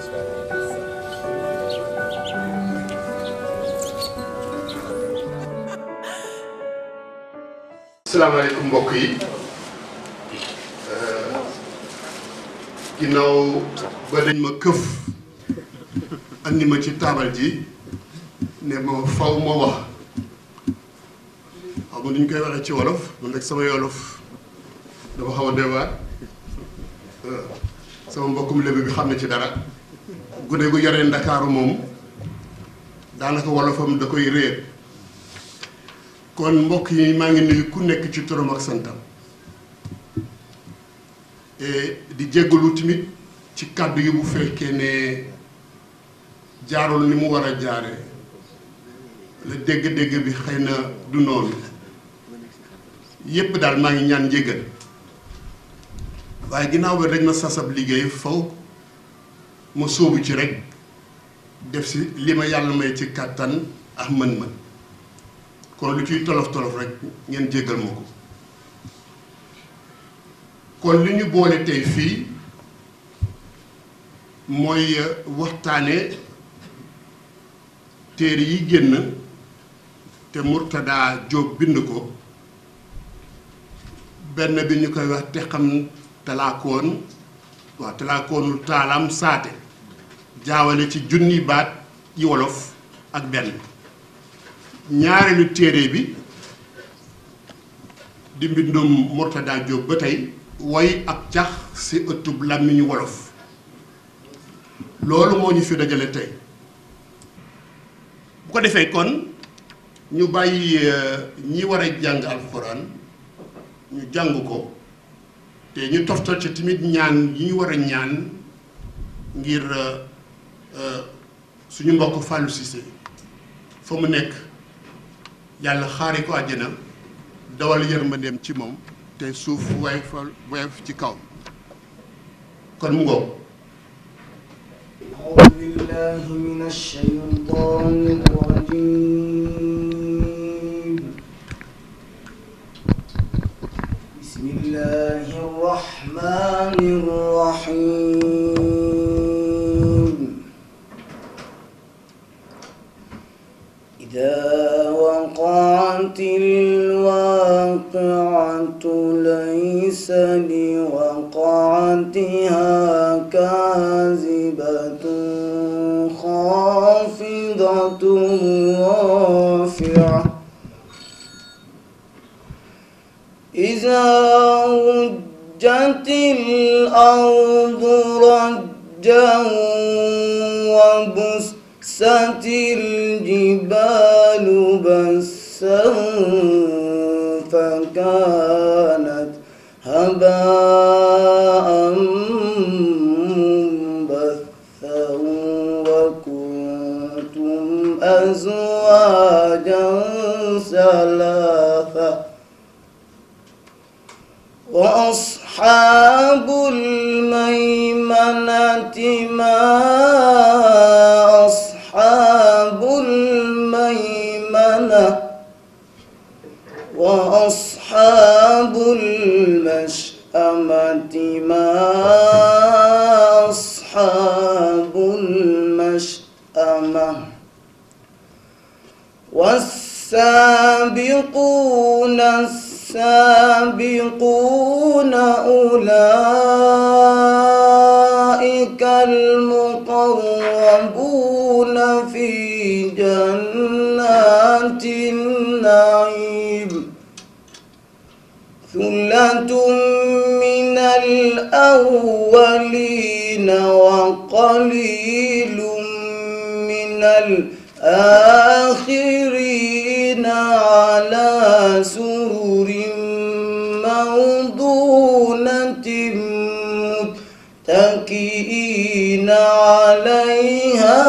salaamaaleykum mbokk yi ginnaaw ba dañ ma këf andi ma ci taabal ji ne ma faw ma wax xam nga ni ñu koy waxee ci wolof man nag sama wolof dafa xaw a doy waar sama mbokkum lébu bi xam ne ci dara gune gu yore ndakaaru moom daanaka wolofam da koy réer kon mbokk yi maa ngi nuyu ku nekk ci turam ak santam di jéggalu tamit ci kàddu yi bu fekkee ne jaarul ni mu war a jaare la dégg-dégg bi xëy na du noonu yépp daal maa ngi ñaan njéggal waaye ginnaaw ba dañ ma sasab liggéey faw ma sóobu ci rek def si li ma yàlla may ci kàttan ak mën-mën kon lu ciy tolof tolof rek ngeen jéggal ma ko kon li ñu boole tey fii mooy waxtaane téere yi génn te Murtada Jóob bind ko benn bi ñu koy wax te xam talaakoon waaw talaakoonul taalaam saate jaawale ci junni baat yi wolof ak benn ñaareelu téere bi di mbindum Murtada Jóob ba tey woy ak cax ci ëttub làmmiñu wolof loolu moo ñu fi dajale tey bu ko defee kon ñu bàyyi ñi war a jàng alxuraan ñu jàng ko te ñu toftal ci tamit ñaan yi ñu war a ñaan ngir suñu mbokk Fallou Cissé fa mu nekk yàlla xaari ko àjjana dawal yërmandeem ci moom te suuf woyof woyof ci kaw kon mu ngoog أعوذ بالله من الشيطان الرجيم بسم الله الرحمن الرحيم إذا وقعت الواقعة ليس لوقعتها كاذبة خافضة رافعة إذا رجت الأرض رجا وبست الجبال بسا فكانت هباء منبثا وكنتم أزواجا ثلاثة وأصحاب الميمنة ما أصحاب الميمنة وأصحاب المشأمة ما أصحاب المشأمة والسابقون السابقون أولئك المقربون في جنات النعيم ثلة من الأولين وقليل من الآخرين على سرر موضونة متكئين عليها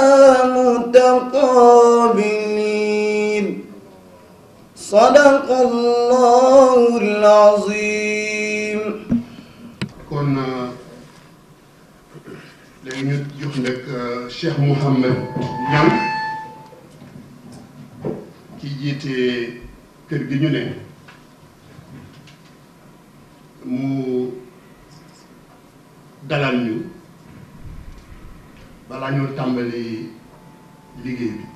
متقابلين صدق الله العظيم kon léegi ñu jox nag Cheikh Mouhamed Niang ki jiite kër gi ñu ne mu dalal ñu balaa ñoo tàmbali liggéey bi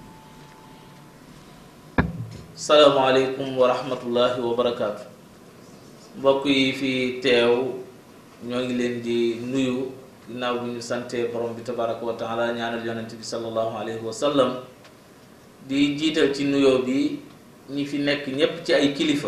salaamaaleykum wa rahmatullahi wa barakaatu mbokk yi fi teew ñoo ngi leen di nuyu ginnaaw bi ñu sante borom bi tabaraka wa taala ñaanal yonent bi sallallahu alayhi wa sallam di jiital ci nuyoo bi ñi fi nekk ñépp ci ay kilifa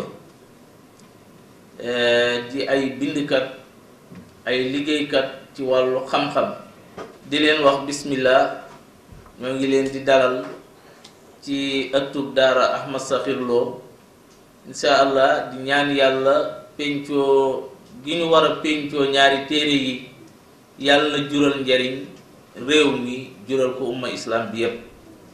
di ay bindkat ay liggéeykat ci wàllu xam-xam di leen wax bismillah ñoo ngi leen di dalal ci ëttub daara Ahmad Sakhir Lo insha allah di ñaan yàlla pencoo gi ñu war a pencoo ñaari téere yi yàlla na jural njariñ réew mi jural ko umma islam bi yépp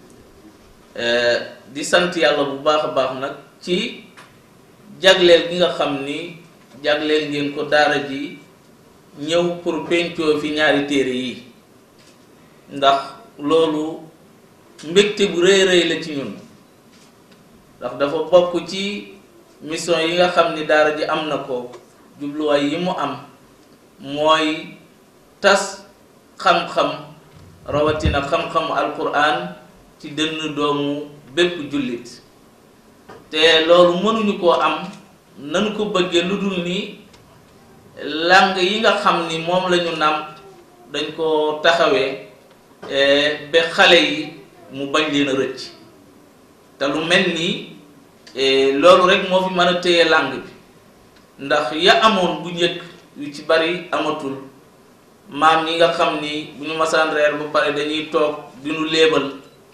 di sant yàlla bu baax a baax nag ci jagleel gi nga xam ni jagleel ngeen ko daara ji ñëw pour pencoo fi ñaari téere yi ndax loolu mbégte bu rëy rëy la ci ñun ndax dafa bokk ci mission yi nga xam ni daara ji am na ko jubluwaay yi mu am mooy tas xam-xam rawatina xam-xamu alquran ci dënn doomu bépp jullit te loolu mënuñu koo am nanu ko bëggee lu dul ni làng yi nga xam ni moom la ñu nàmp dañ ko taxawee ba xale yi mu bañ leen a rëcc te lu mel nii loolu rek moo fi mën a téye làng bi ndax ya amoon bu njëkk yu ci bari amatul maam ñi nga xam ni bu ñu masaan reer ba pare dañuy toog di ñu léebal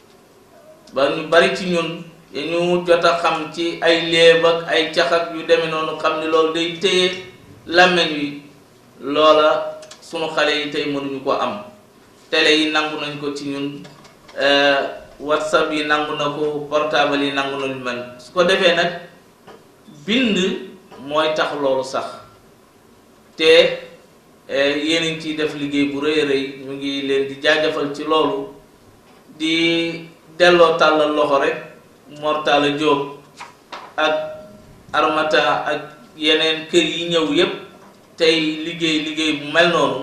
ba ñu bari ci ñun ñu jot a xam ci ay léeb ak ay cax ak yu demee noonu xam ni loolu day téye làmmeñ wi loola sunu xale yi tey mënuñu ko am télé yi nangu nañ ko ci ñun whatsapp yi nangu na ko portable yi nangu nañu mel su ko defee nag bind mooy tax loolu sax te yéen a ngi ciy def liggéey bu rëy a rëy ñu ngi leen di jaajëfal ci loolu di delloo tàllal loxo rek Mortala Diop ak Armata ak yeneen kër yi ñëw yépp tey liggéey liggéey bu mel noonu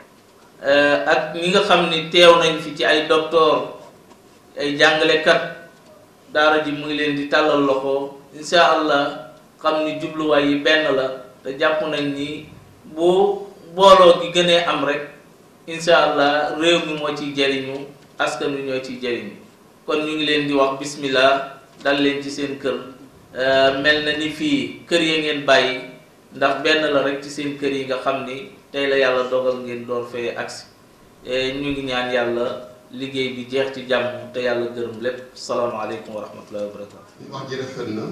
ak ñi nga xam ni teew nañ fi ci ay docteur ay jàngalekat daara ji mu ngi leen di tàllal loxo insha allah xam ni jubluwaay yi benn la te jàpp nañ ni bu booloo gi gënee am rek insha allah réew mi moo ciy jariñu askan wi ñoo ciy jariñu kon ñu ngi leen di wax bismillah dal leen ci seen kër mel na ni fii kër ya ngeen bàyyi ndax benn la rek ci seen kër yi nga xam ni tey la yàlla dogal ngeen door fee agsi ñu ngi ñaan yàlla liggéey bi jeex ci jàmm te yàlla gërëm lépp salaamaaleykum wa rahmatullahi wa barakatu wax ji rafet na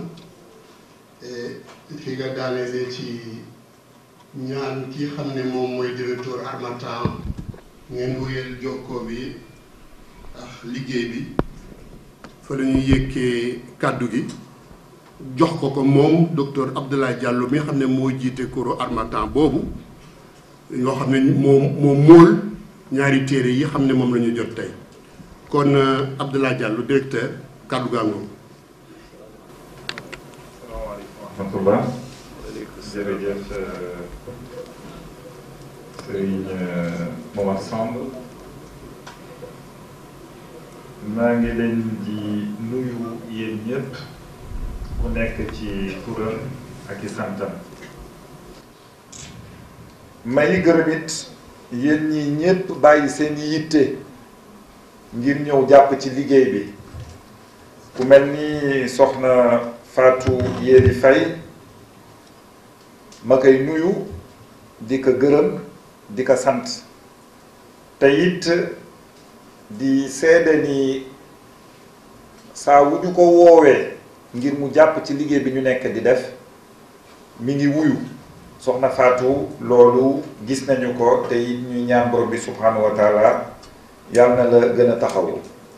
fi nga daanelee ci ñaan kii xam ne moom mooy directeur Harmattan ngeen wéyal jokkoo bi ak liggéey bi fa la ñuy yëkkee kàddu gi jox ko ko moom docteur Abdoulaye Diallo mi nga xam ne moo jiite koro Harmattan boobu yoo xam ne moom moom móol ñaari téere yi xam ne moom la ñu jot tey kon Abdoulaye Diallo directeur kàddu gaa ngoom salaamaaleykum wa rahmatullah jërëjëf Serigne Momar Samb maa ngi leen di nuyu yéen ñëpp ku nekk ci turam ak i santam may gërëm it yéen ñi ñépp bàyyi seen yitte ngir ñëw jàpp ci liggéey bi ku mel ni soxna Fatou Yéri Faye ma koy nuyu di ko gërëm di ko sant te it di seede ni saa wu ñu ko woowee ngir mu jàpp ci liggéey bi ñu nekk di def mi ngi wuyu soxna Fatou loolu gis nañu ko te it ñuy ñaan borom bi subhanahu wa taala yàlla na la gën a taxawu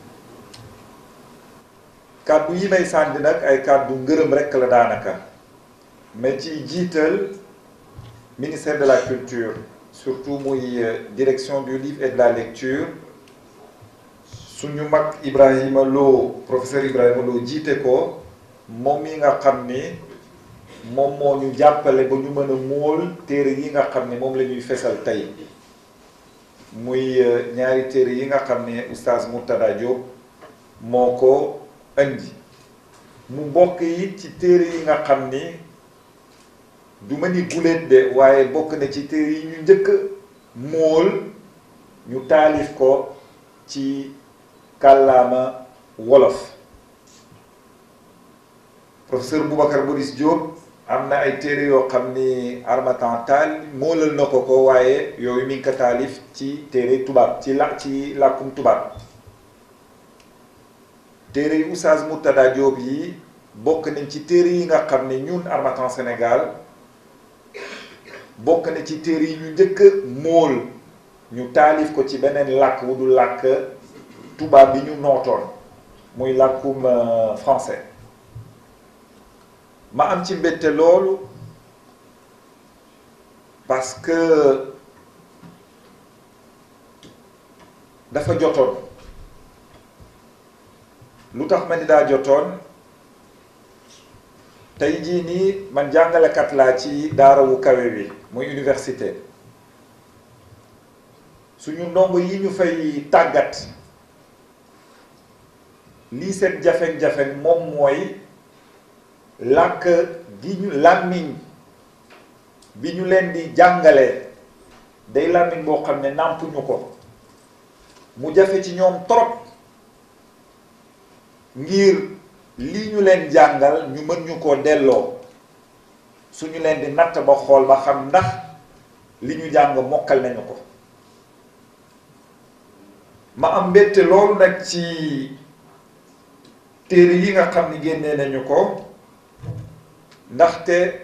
kàddu yi may sànni nag ay kàddu ngërëm rekk la daanaka mais ci jiital ministère de la culture surtout muy direction du livre et de la lecture suñu mag Ibrahima Lo professeur Ibrahima Lo jiite ko moom mi nga xam ni moom moo ñu jàppale ba ñu mën a móol téere yi nga xam ne moom la ñuy fesal tey muy ñaari téere yi nga xam ne oustaz Murtada Diop moo ko indi mu bokk yi ci téere yi nga xam ni du ma ni guléet de waaye bokk na ci téere yi ñu njëkk móol ñu taalif ko ci kàllaama wolof professeur Boubacar Boris Diop am na ay téere yoo xam ni Harmattan Tall moolal na ko ko waaye yooyu mi ngi ko taalif ci téere tubaab ci la ci làkkum tubaab téere yi Oustaz Murtada Diop yi bokk nañ ci téere yi nga xam ne ñun Harmattan Sénégal bokk na ci téere yi ñu njëkk móol ñu taalif ko ci beneen làkk wu du làkk tubaab bi ñu nootoon muy làkkum français ma am ci mbette loolu parce que dafa jotoon lu tax ma ni daa jotoon tey jii nii man jàngalekat laa ci daara wu kawe bi muy université suñu ndongo yi ñu fay tàggat lii seen jafeñ-jafeñ moom mooy làkk gi ñu làmmiñ bi ñu leen di jàngalee day làmmiñ boo xam ne nàmpuñu ko mu jafe ci ñoom trop ngir lii ñu leen jàngal ñu mën ñu koo delloo suñu leen di natt ba xool ba xam ndax li ñu jàng mokkal nañu ko ma am mbette loolu nag ci téere yi nga xam ni génnee nañu ko ndaxte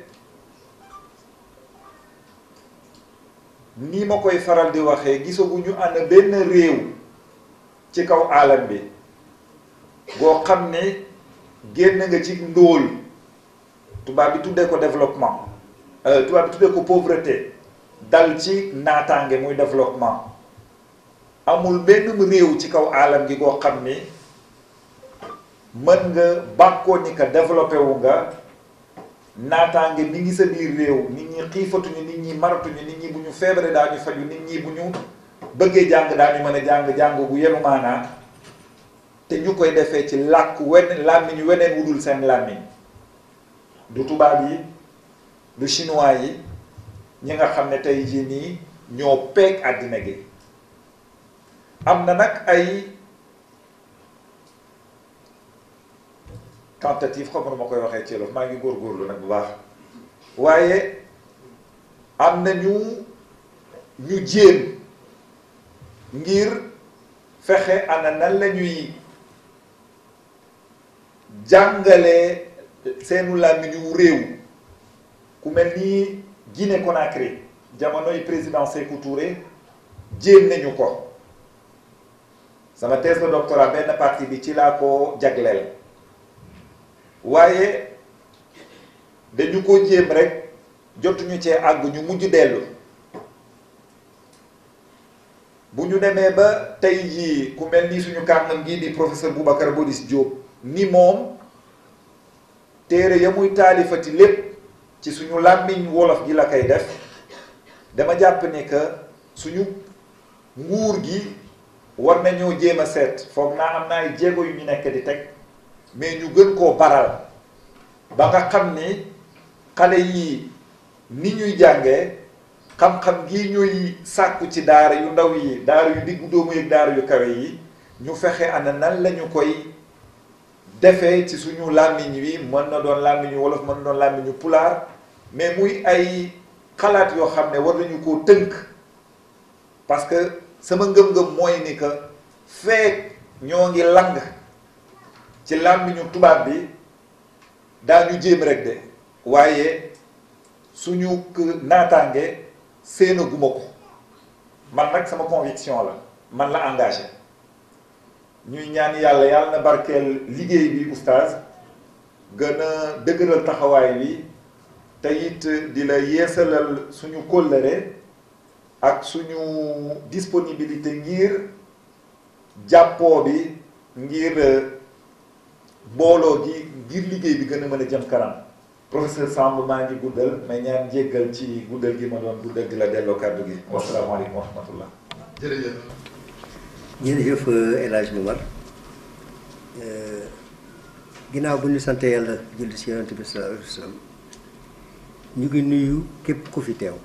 ni ma koy faral di waxee gisaguñu ànd benn réew ci kaw aalam bi boo xam ne génn nga ci ndóol tubaab bi tuddee ko développement tubaab bi tuddee ko pauvreté dal ci naataange muy développement amul benn réew ci kaw aalam gi goo xam ni mën nga bàkkoo ni ka développé wu nga naataange mi ngi sa biir réew nit ñi xiifatuñu nit ñi maratuñu nit ñi bu ñu feebaree daañu faju nit ñi bu ñu bëggee jàng daañu mën a jàng jàng bu yenu maanaa te ñu koy defee ci làkk wen làmmiñ weneen wudul seen làmmiñ du tubaab yi du chinois yi ñi nga xam ne tey jii nii ñoo peeg àddina gi am na nag ay tentative xam nga ma koy waxee ci loolu maa ngi góorgóorlu nag bu baax waaye am na ñu ñu jéem ngir fexe ana nan la ñuy jàngalee seenu làmmiñu réew ku mel ni Guinée Conakry jamonoy président Sékou Touré jéem nañu ko sama thèse de doctorat benn partie bi ci laa ko jagleel waaye dañu ko jéem rek jotuñu cee àgg ñu mujj dellu bu ñu demee ba tey jii ku mel ni suñu kàngam gii di professeur Boubacar Boris Diop ni moom téere ya muy taalifati lépp ci suñu làmmiñ wolof gi la koy def dama jàpp ni que suñu nguur gi war nañoo jéem a seet foog naa am na ay jéego yu ñu nekk di teg mais ñu gën koo baral ba nga xam ni xale yi ni ñuy jàngee xam-xam gi ñuy sàkku ci daara yu ndaw yi daara yu diggu doomu yeeg daara yu kawe yi ñu fexe ana nan lañu koy defee ci suñu làmmiñ wi mën na doon làmmiñu wolof mën na doon làmmiñu pulaar mais muy ay xalaat yoo xam ne war nañu koo tënk parce que sama ngëm-ngëm mooy ni que feek ñoo ngi lang ci làmmiñu tubaab bi daañu jéem rek de waaye suñu naataange séena guma ko man nag sama conviction la man la engagé ñuy ñaan yàlla yàlla na barkeel liggéey bi oustaz gën a dëgëral taxawaay bi te it di la yeesalal suñu kóllëre ak suñu disponibilité ngir jàppoo bi ngir booloo gi ngir liggéey bi gën a mën a jëm kanam professeur Samb maa ngi guddal may ñaan jéggal ci guddal gi ma doon guddal di la delloo kàddu gi wasalaamaaleykum wa rahmatullah jërëjëf. jërëjëf El Hadj Momar ginnaaw bu ñu sant yàlla julli si yonent bi sallallahu alayhi wa sallam ñu ngi nuyu képp ku fi teew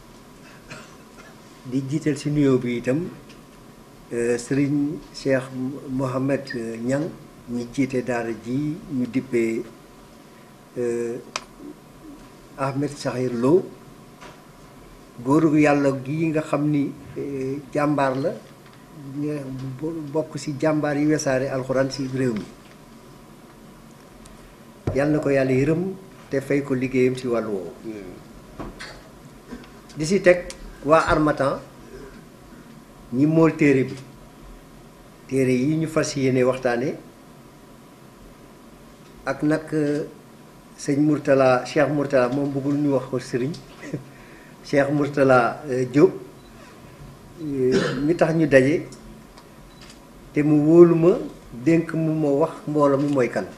di jiital si nuyoo bi itam sëriñ Cheikh Mohamed Niang ñi jiite daara ji ñu dippee Ahmed Sakhir Lo góoru yàlla gi nga xam ni jàmbaar la nga bokk ci jàmbaar yi wesaare alxuraan ci réew mi yàlla na ko yàlla yërëm te fay ko liggéeyam ci wàllu woowu di ci teg waa Harmattan ñi mool téere bi téere yi ñu fas yéene waxtaane ak nag sëñ Mourtala Cheikh Mourtala moom bëggul ñu wax ko sëriñ Cheikh Mourtala Diop mi tax ñu daje te mu wóolu ma dénk mu ma wax mbooloo mi mooy kan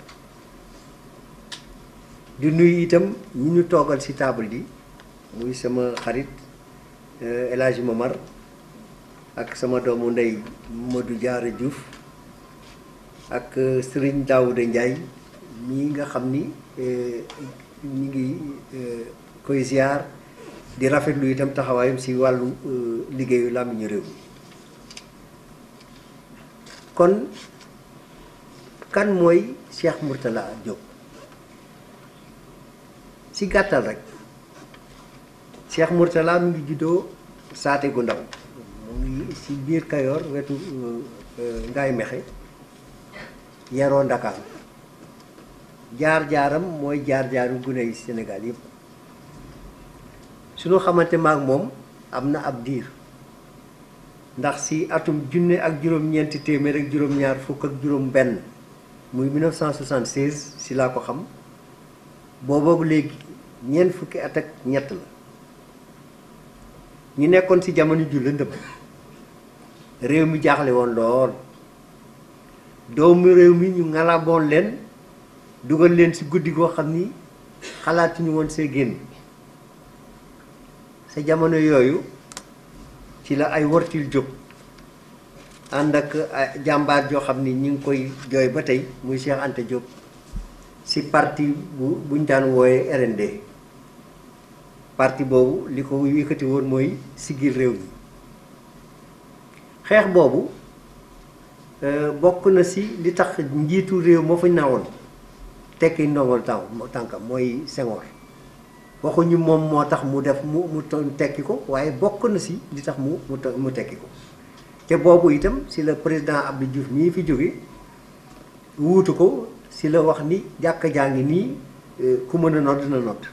di nuyu itam ñi ñu toogal ci table yi muy sama xarit El Hadji Momar ak sama doomu ndey Modou Diarra Diouf ak Serigne Daouda Ndiaye mii nga xam ni ñu ngi koy ziar di rafetlu itam taxawaayam ci wàllu liggéeyu làmmiñu réew mi kon kan mooy Cheikh Mourtala Diop ci gàttal rek Cheikh Mourtala mi ngi juddoo saate gu ndaw mu ngi ci biir Kayoor wetu Ngaay Mexe yaroo Ndakaar jaar-jaaram mooy jaar-jaaru gune yi Sénégal yëpp suñu xamante maak moom am na ab diir ndax si atum junne ak juróom-ñeenti téeméer ak juróom-ñaar fukk ak juróom-benn muy 1976 si laa ko xam boobu léegi ñeent fukki at ak ñett la ñu nekkoon si jamono ju lëndëm réew mi jaaxle woon lool doomu réew mi ñu ngalaboon leen dugal leen si guddi goo xam ni xalaatuñu woon see génn sa jamono yooyu ci la ay wortil jóg ànd ak jàmbaar joo xam ni ñu ngi koy jooy ba tey muy Cheikh Anta Diop si parti bu buñ daan wooye RND parti boobu li ko yëkkati woon mooy siggil réew mi xeex boobu bokk na si li tax njiitu réew moo fa nawoon tekki ndongol tànk tànkam mooy Senghor waxuñu moom moo tax mu def mu mu tekki ko waaye bokk na si li tax mu mu mu tekki ko te boobu itam si la président Abdou Diouf mii fi jóge wuutu ko si la wax ni jàkka jaa ngi nii ku mën a nodd na nodd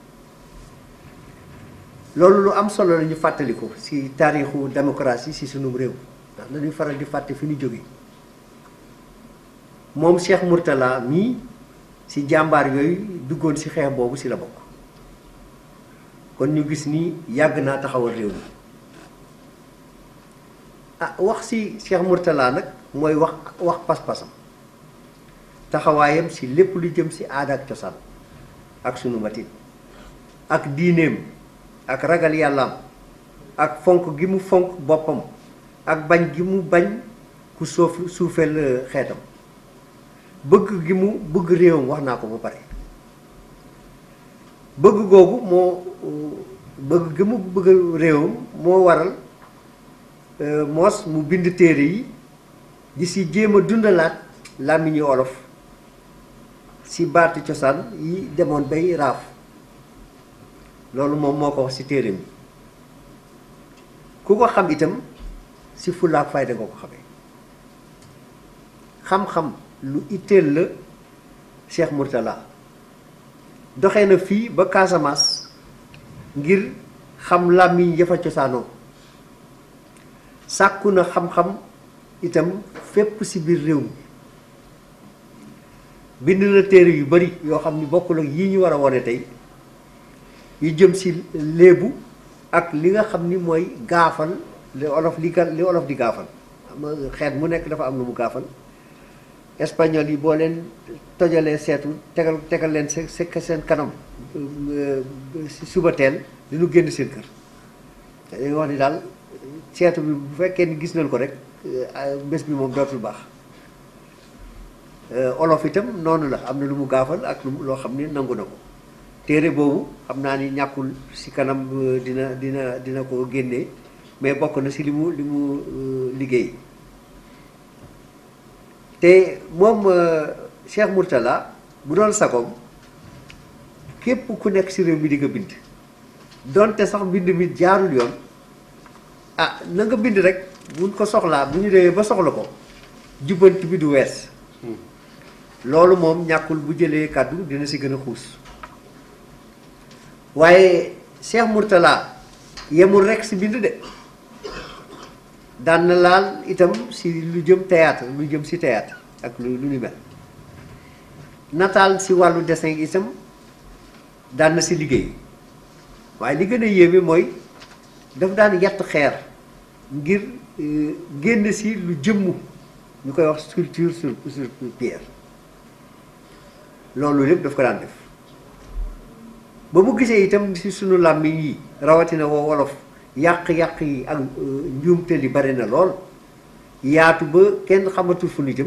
loolu lu am solo la ñu fàttali ko si taarixu démocratie si sunum réew ndax dañuy faral di fàtte fi ñu jóge moom Cheikh Mourtala mii si jàmbaar yooyu duggoon si xeex boobu si la bokk kon ñu gis ni yàgg naa taxawal réew mi ah wax si Cheikh Mourtala nag mooy wax wax pas-pasam taxawaayam si lépp lu jëm si aada ak cosaan ak sunu matin ak diineem ak ragal yàllaam ak fonk gi mu fonk boppam ak bañ gi mu bañ ku suuf suufeel xeetam bëgg gi mu bëgg réewam wax naa ko ba pare bëgg googu moo bëgg gi mu bëgg réewam moo waral moos mu bind téere yi di si jéem a dundalaat làmmiñu olof si baatu cosaan yi demoon bay raaf loolu moom moo ko wax si téere mi ku ko xam itam si fullaak fayda nga ko xamee xam-xam lu itteel la Cheikh Mourtala doxee na fii ba Casamance ngir xam làmmiñ yafa cosaanoo sàkku na xam-xam itam fépp ci biir réew mi bind na téere yu bari yoo xam ni bokkul ak yii ñu war a wone tey yu jëm ci léebu ak li nga xam ni mooy gaafal li olof li ga li olof di gaafal xam nga xeet mu nekk dafa am lu mu gaafal espagnol yi boo leen tojalee seetu tegal tegal leen se seen kanam si suba teel li ñu génn seen kër dañuy wax ni daal seetu bi bu fekkee ni gis nañ ko rek bés bi moom dootul baax olof itam noonu la am na lu mu gaafal ak lu loo xam ni nangu na ko téere boobu xam naa ni ñàkkul si kanam dina dina dina ko génnee mais bokk na si li mu li mu liggéey te moom Cheikh Mourtala bu doon sagoom képp ku nekk si réew mi di nga bind donte sax mbind mi jaarul yoon ah na nga bind rek buñ ko soxlaa bu ñu demee ba soxla ko jubbanti bi du wees loolu moom ñàkkul bu jëlee kàddu dina si gën a xuus waaye Cheikh Mourtala yemul rek si bind de daan na laal itam si lu jëm théâtre lu jëm si théâtre ak lu lu ni mel nataal si wàllu dessin itam daan na si liggéey waaye li gën a yéeme mooy daf daan yett xeer ngir génn si lu jëmm ñu koy wax sculpture sur sur pierre loolu lépp daf ko daan def ba mu gisee itam si sunu làmmiñ yi rawatina woo wolof yàq-yàq yi ak njuumte li bari na lool yaatu ba kenn xamatul fu ñu jëm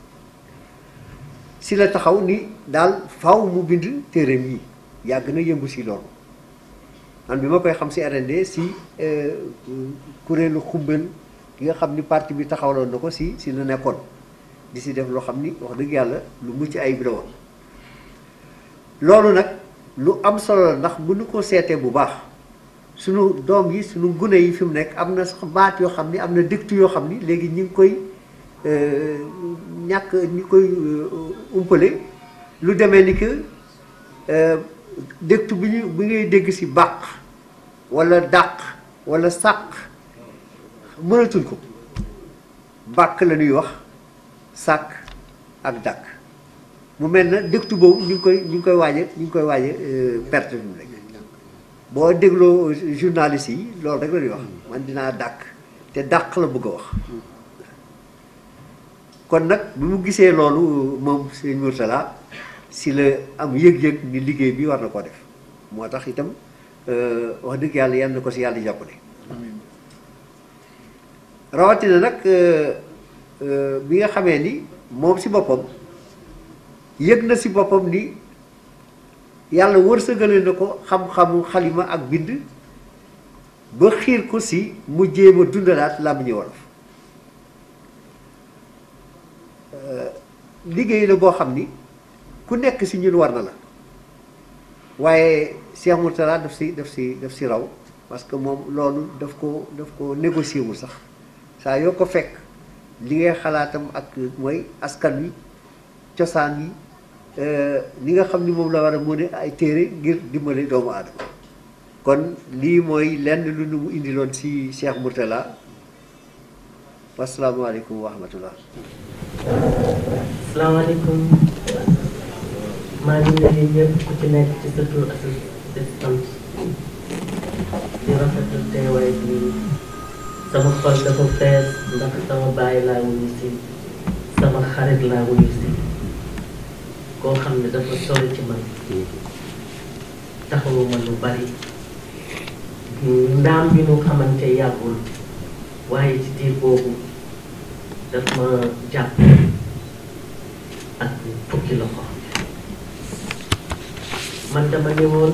si la taxaw ni daal faw mu bind téereem yi yàgg na yëngu si loolu man bi ma koy xam si RND si kuréelu xumbal gi nga xam ni parti bi taxawaloon na ko si si la nekkoon di si def loo xam ni wax dëgg yàlla lu mucc ayib la woon loolu nag lu am solo la ndax bu ñu ko seetee bu baax sunu doom yi sunu gune yi fi mu nekk am na sax baat yoo xam ni am na dëktu yoo xam ni léegi ñi ngi koy ñàkk ñi koy umpale lu demee ni que dëktu bi ñu bi ngay dégg si bàq wala dàq wala sàq mënatuñ ko bàq la ñuy wax sàq ak dàq mu mel na dëktu boobu ñu ngi koy ñu ngi koy waaje ñu ngi koy waaje perte fi mu nekk boo dégloo journaliste yi loolu rek la ñuy wax man dinaa dàq te dàq la bëgg a wax kon nag bi mu gisee loolu moom sëñ Mourtala si la am yëg-yëg ni liggéey bi war na koo def moo tax itam wax dëgg yàlla yal na ko si yàlla jàppale rawatina nag bi nga xamee ni moom si boppam yëg na si boppam ni yàlla wërsëgale na ko xam-xamu xalima ak bind ba xiir ko si mu jéem a dundalaat làmmiñu wolof liggéey la boo xam ni ku nekk si ñun war na la waaye Cheikh Mourtala daf si daf si daf si raw parce que moom loolu daf ko daf ko négocier wul sax saa yoo ko fekk li ngay xalaatam ak mooy askan wi cosaan yi li nga xam ni moom la war a mën ay téere ngir dimbale doomu aadama kon lii mooy lenn lu nu mu indiloon si Cheikh Mourtala wasalaamaaleykum wa rahmatullah salaamaaleykum maa ngi nuyu ñëpp ku ci nekk ci sa tur ak sa sant di rafetlu teewaay bi sama xol dafa fees ndax sama bàyyi laa wuyu si sama xarit laa wuyu si koo xam ne dafa sori ci man taxawuma lu bari ndaam bi nu xamante yàggul waaye ci diir boobu daf ma jàpp ak fukki loxo man dama ne woon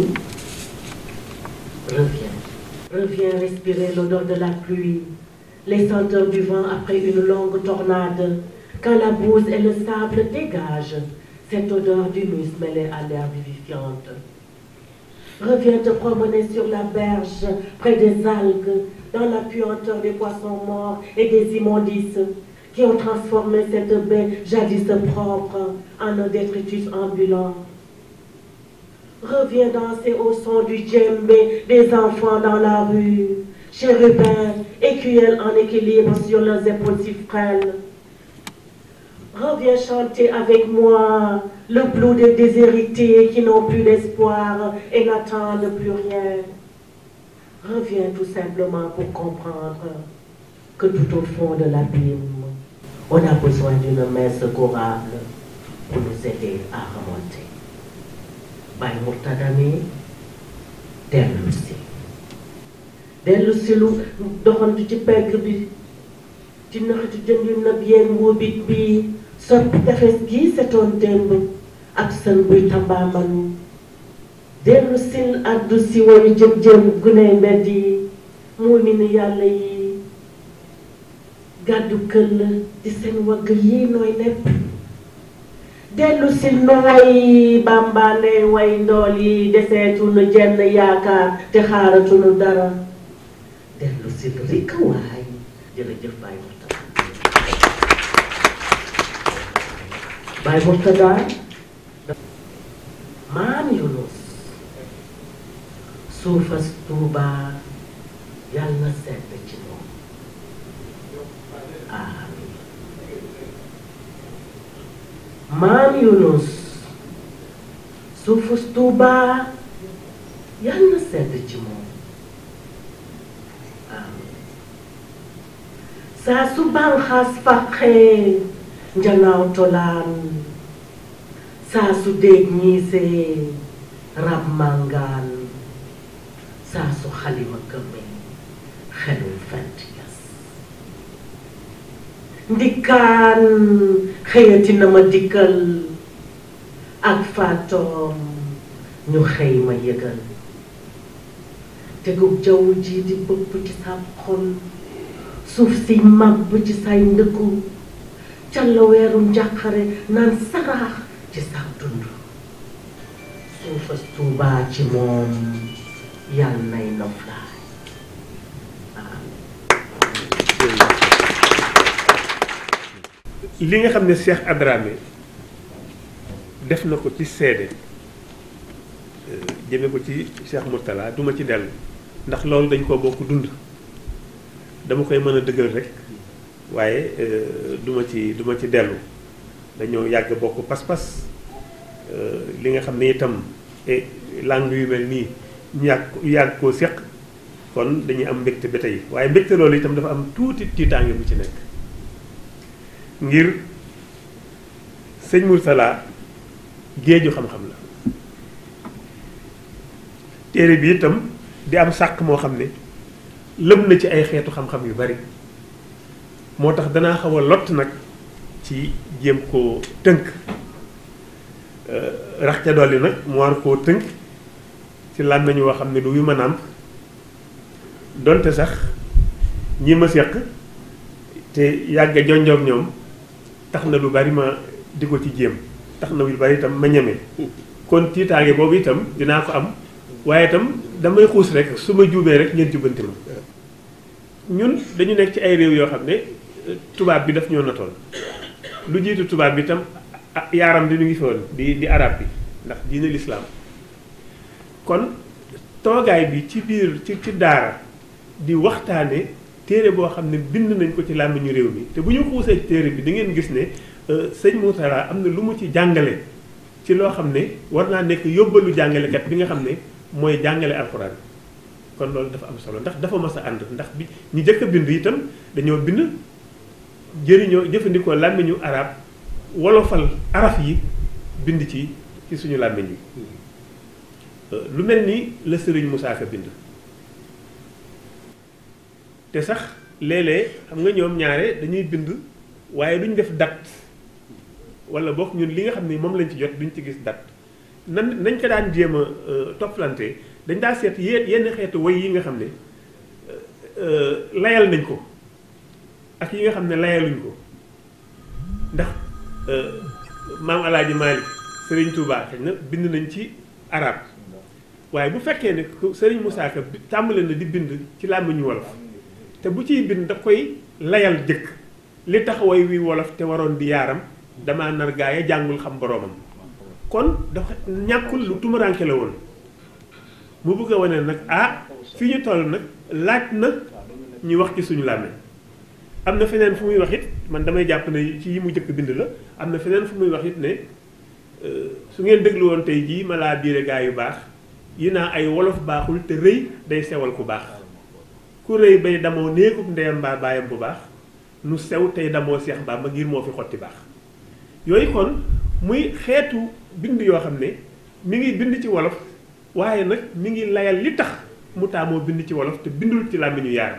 reviens reviens respirer l'odeur de la pluie les senteurs du vent après une longue tornade quand la bouse et le sable dégagent cette odeur d'humus mêlée à l'air vivifiante reviens te promener sur la berge près des algues dans la puanteur des poissons morts et des immondices qui ont transformé cette baie jadis propre en un détritus ambulant. Reviens danser au son du djembé des enfants dans la rue, chérubins, écuelles en équilibre sur leurs épaules si frêles. Reviens chanter avec moi le blues des déshérités qui n'ont plus d'espoir et n'attendent plus rien. Reviens tout simplement pour comprendre que tout au fond de l'abîme, on a besoin d'une main secourable pour nous aider à remonter. Baye Mourtada mi dellu si dellu si lu doxantu ci pegg bi ci naxatu jën yu nag yeen wóobit bi soppi tefes gii setoon démb ak sën buy tambaambalu dellu sil addu si wayu jëg jëm guney mbedd yi muul mi ni yàlla yi gàddu këll ci seen wagg yi nooy nepp dellu si nooy bàmbaane way ndool yi deseetunu jenn yaakaar te xaaratunu dara dellu si rikk waay jërëjëf Baye Mourtada Baye Mourtada maam Yunus suufas Tuuba yàlla na sedd ci moom amiin maam Yunus suufas Tuuba yàlla na sedd ci moom amiin saa su banxaas faqee njanaaw tolaan saa su déeg ñiisee rab màngaan saa su xalima këmmee xelul fent yas ndikkaan xëyati na ma dikkal ak faatoom ñu xëy ma yëgal tegub jaww ji di bëpp ci sa xol suuf si màbb ci say ndëkku calla weeru njàqare naan saraax ci sa dund suufas tuubaa ci moom yàlla nay noflaay li nga xam ne Cheikh Adramé def na ko ci seede jëme ko ci Cheikh Mourtala duma ci dellu ndax loolu dañ koo bokk dund dama koy mën a dëggal rek waaye duma ci duma ci dellu dañoo yàgg bokk pas-pas li nga xam ne itam langue yu mel nii ñu yàgg yàgg koo séq kon dañuy am mbégte ba tey waaye mbégte loolu itam dafa am tuuti tiitaange bu ci nekk ngir sëñ Mourtala géeju xam-xam la téere bi itam di am sàq moo xam ne lëm na ci ay xeetu xam-xam yu bari moo tax danaa xaw a lott nag ci jéem koo tënk rax ca dolli nag mu war koo tënk ci lan nañu woo xam ne du yu ma nàmp donte sax ñi ma seq te yàgg jonjoog ñoom tax na lu bari ma di ko ci jéem tax na lu bari itam ma ñeme kon tiitaange boobu itam dinaa ko am waaye itam damay xuus rek su ma juumee rek ngeen jubbanti ma ñun dañu nekk ci ay réew yoo xam ne tubaab bi daf ñoo natoon lu jiitu tubaab bi itam yaaram di ñu ngi fi woon di di arab bi ndax diine lislaam kon toogaay bi ci biir ci ci daara di waxtaane téere boo xam ne bind nañ ko ci làmmiñu réew mi te bu ñu xuusee ci téere bi da ngeen gis ne sëñ Mourtala am na lu mu ci jàngale ci loo xam ne war naa nekk yóbbalu jàngalekat bi nga xam ne mooy jàngale alxuraan kon loolu dafa am solo ndax dafa mas a ànd ndax bi ñu jëkk a bind itam dañoo bind jëriñoo jëfandikoo làmmiñu arab wolofal araf yi bind ci ci suñu làmmiñ yi lu mel ni la sëriñ Moussa Ka bind te sax léeg-léeg xam nga ñoom ñaare dañuy bind waaye duñ def date wala boog ñun li nga xam ni moom lañ ci jot duñ ci gis date nan nañ ko daan jéem a toppalante dañ daa seet yé yenn xeetu way yi nga xam ne layal nañ ko ak yi nga xam ne layaluñ ko ndax maam alaaji Malick Serigne Touba xëy na bind nañ ci arab waaye bu fekkee ne Serigne Moussa Ka tàmbale na di bind ci làmmiñu wolof te bu ciy bind da koy layal jëkk li tax way wi wolof te waroon di yaaram dama nar gaaya jàngul xam boroomam kon dafa ñàkkul lu tumuranke la woon mu bëgg a wane nag ah fi ñu toll nag laaj na ñu wax ci suñu làmmiñ am na feneen fu muy wax it man damay jàpp ne ci yi mu jëkk bind la am na feneen fu muy wax it ne su ngeen déglu woon tey jii ma laa biire gaa yu baax yi naa ay wolof baaxul te rëy day sewal ku baax ku rëy bay damoo néegub ndeyam mbaa baayam bu baax nu sew tey damoo seex baa ma ngir moo fi xotti baax yooyu kon muy xeetu bind yoo xam ne mi ngi bind ci wolof waaye nag mi ngi layal li tax mu taamoo bind ci wolof te bindul ci làmmiñu yaaram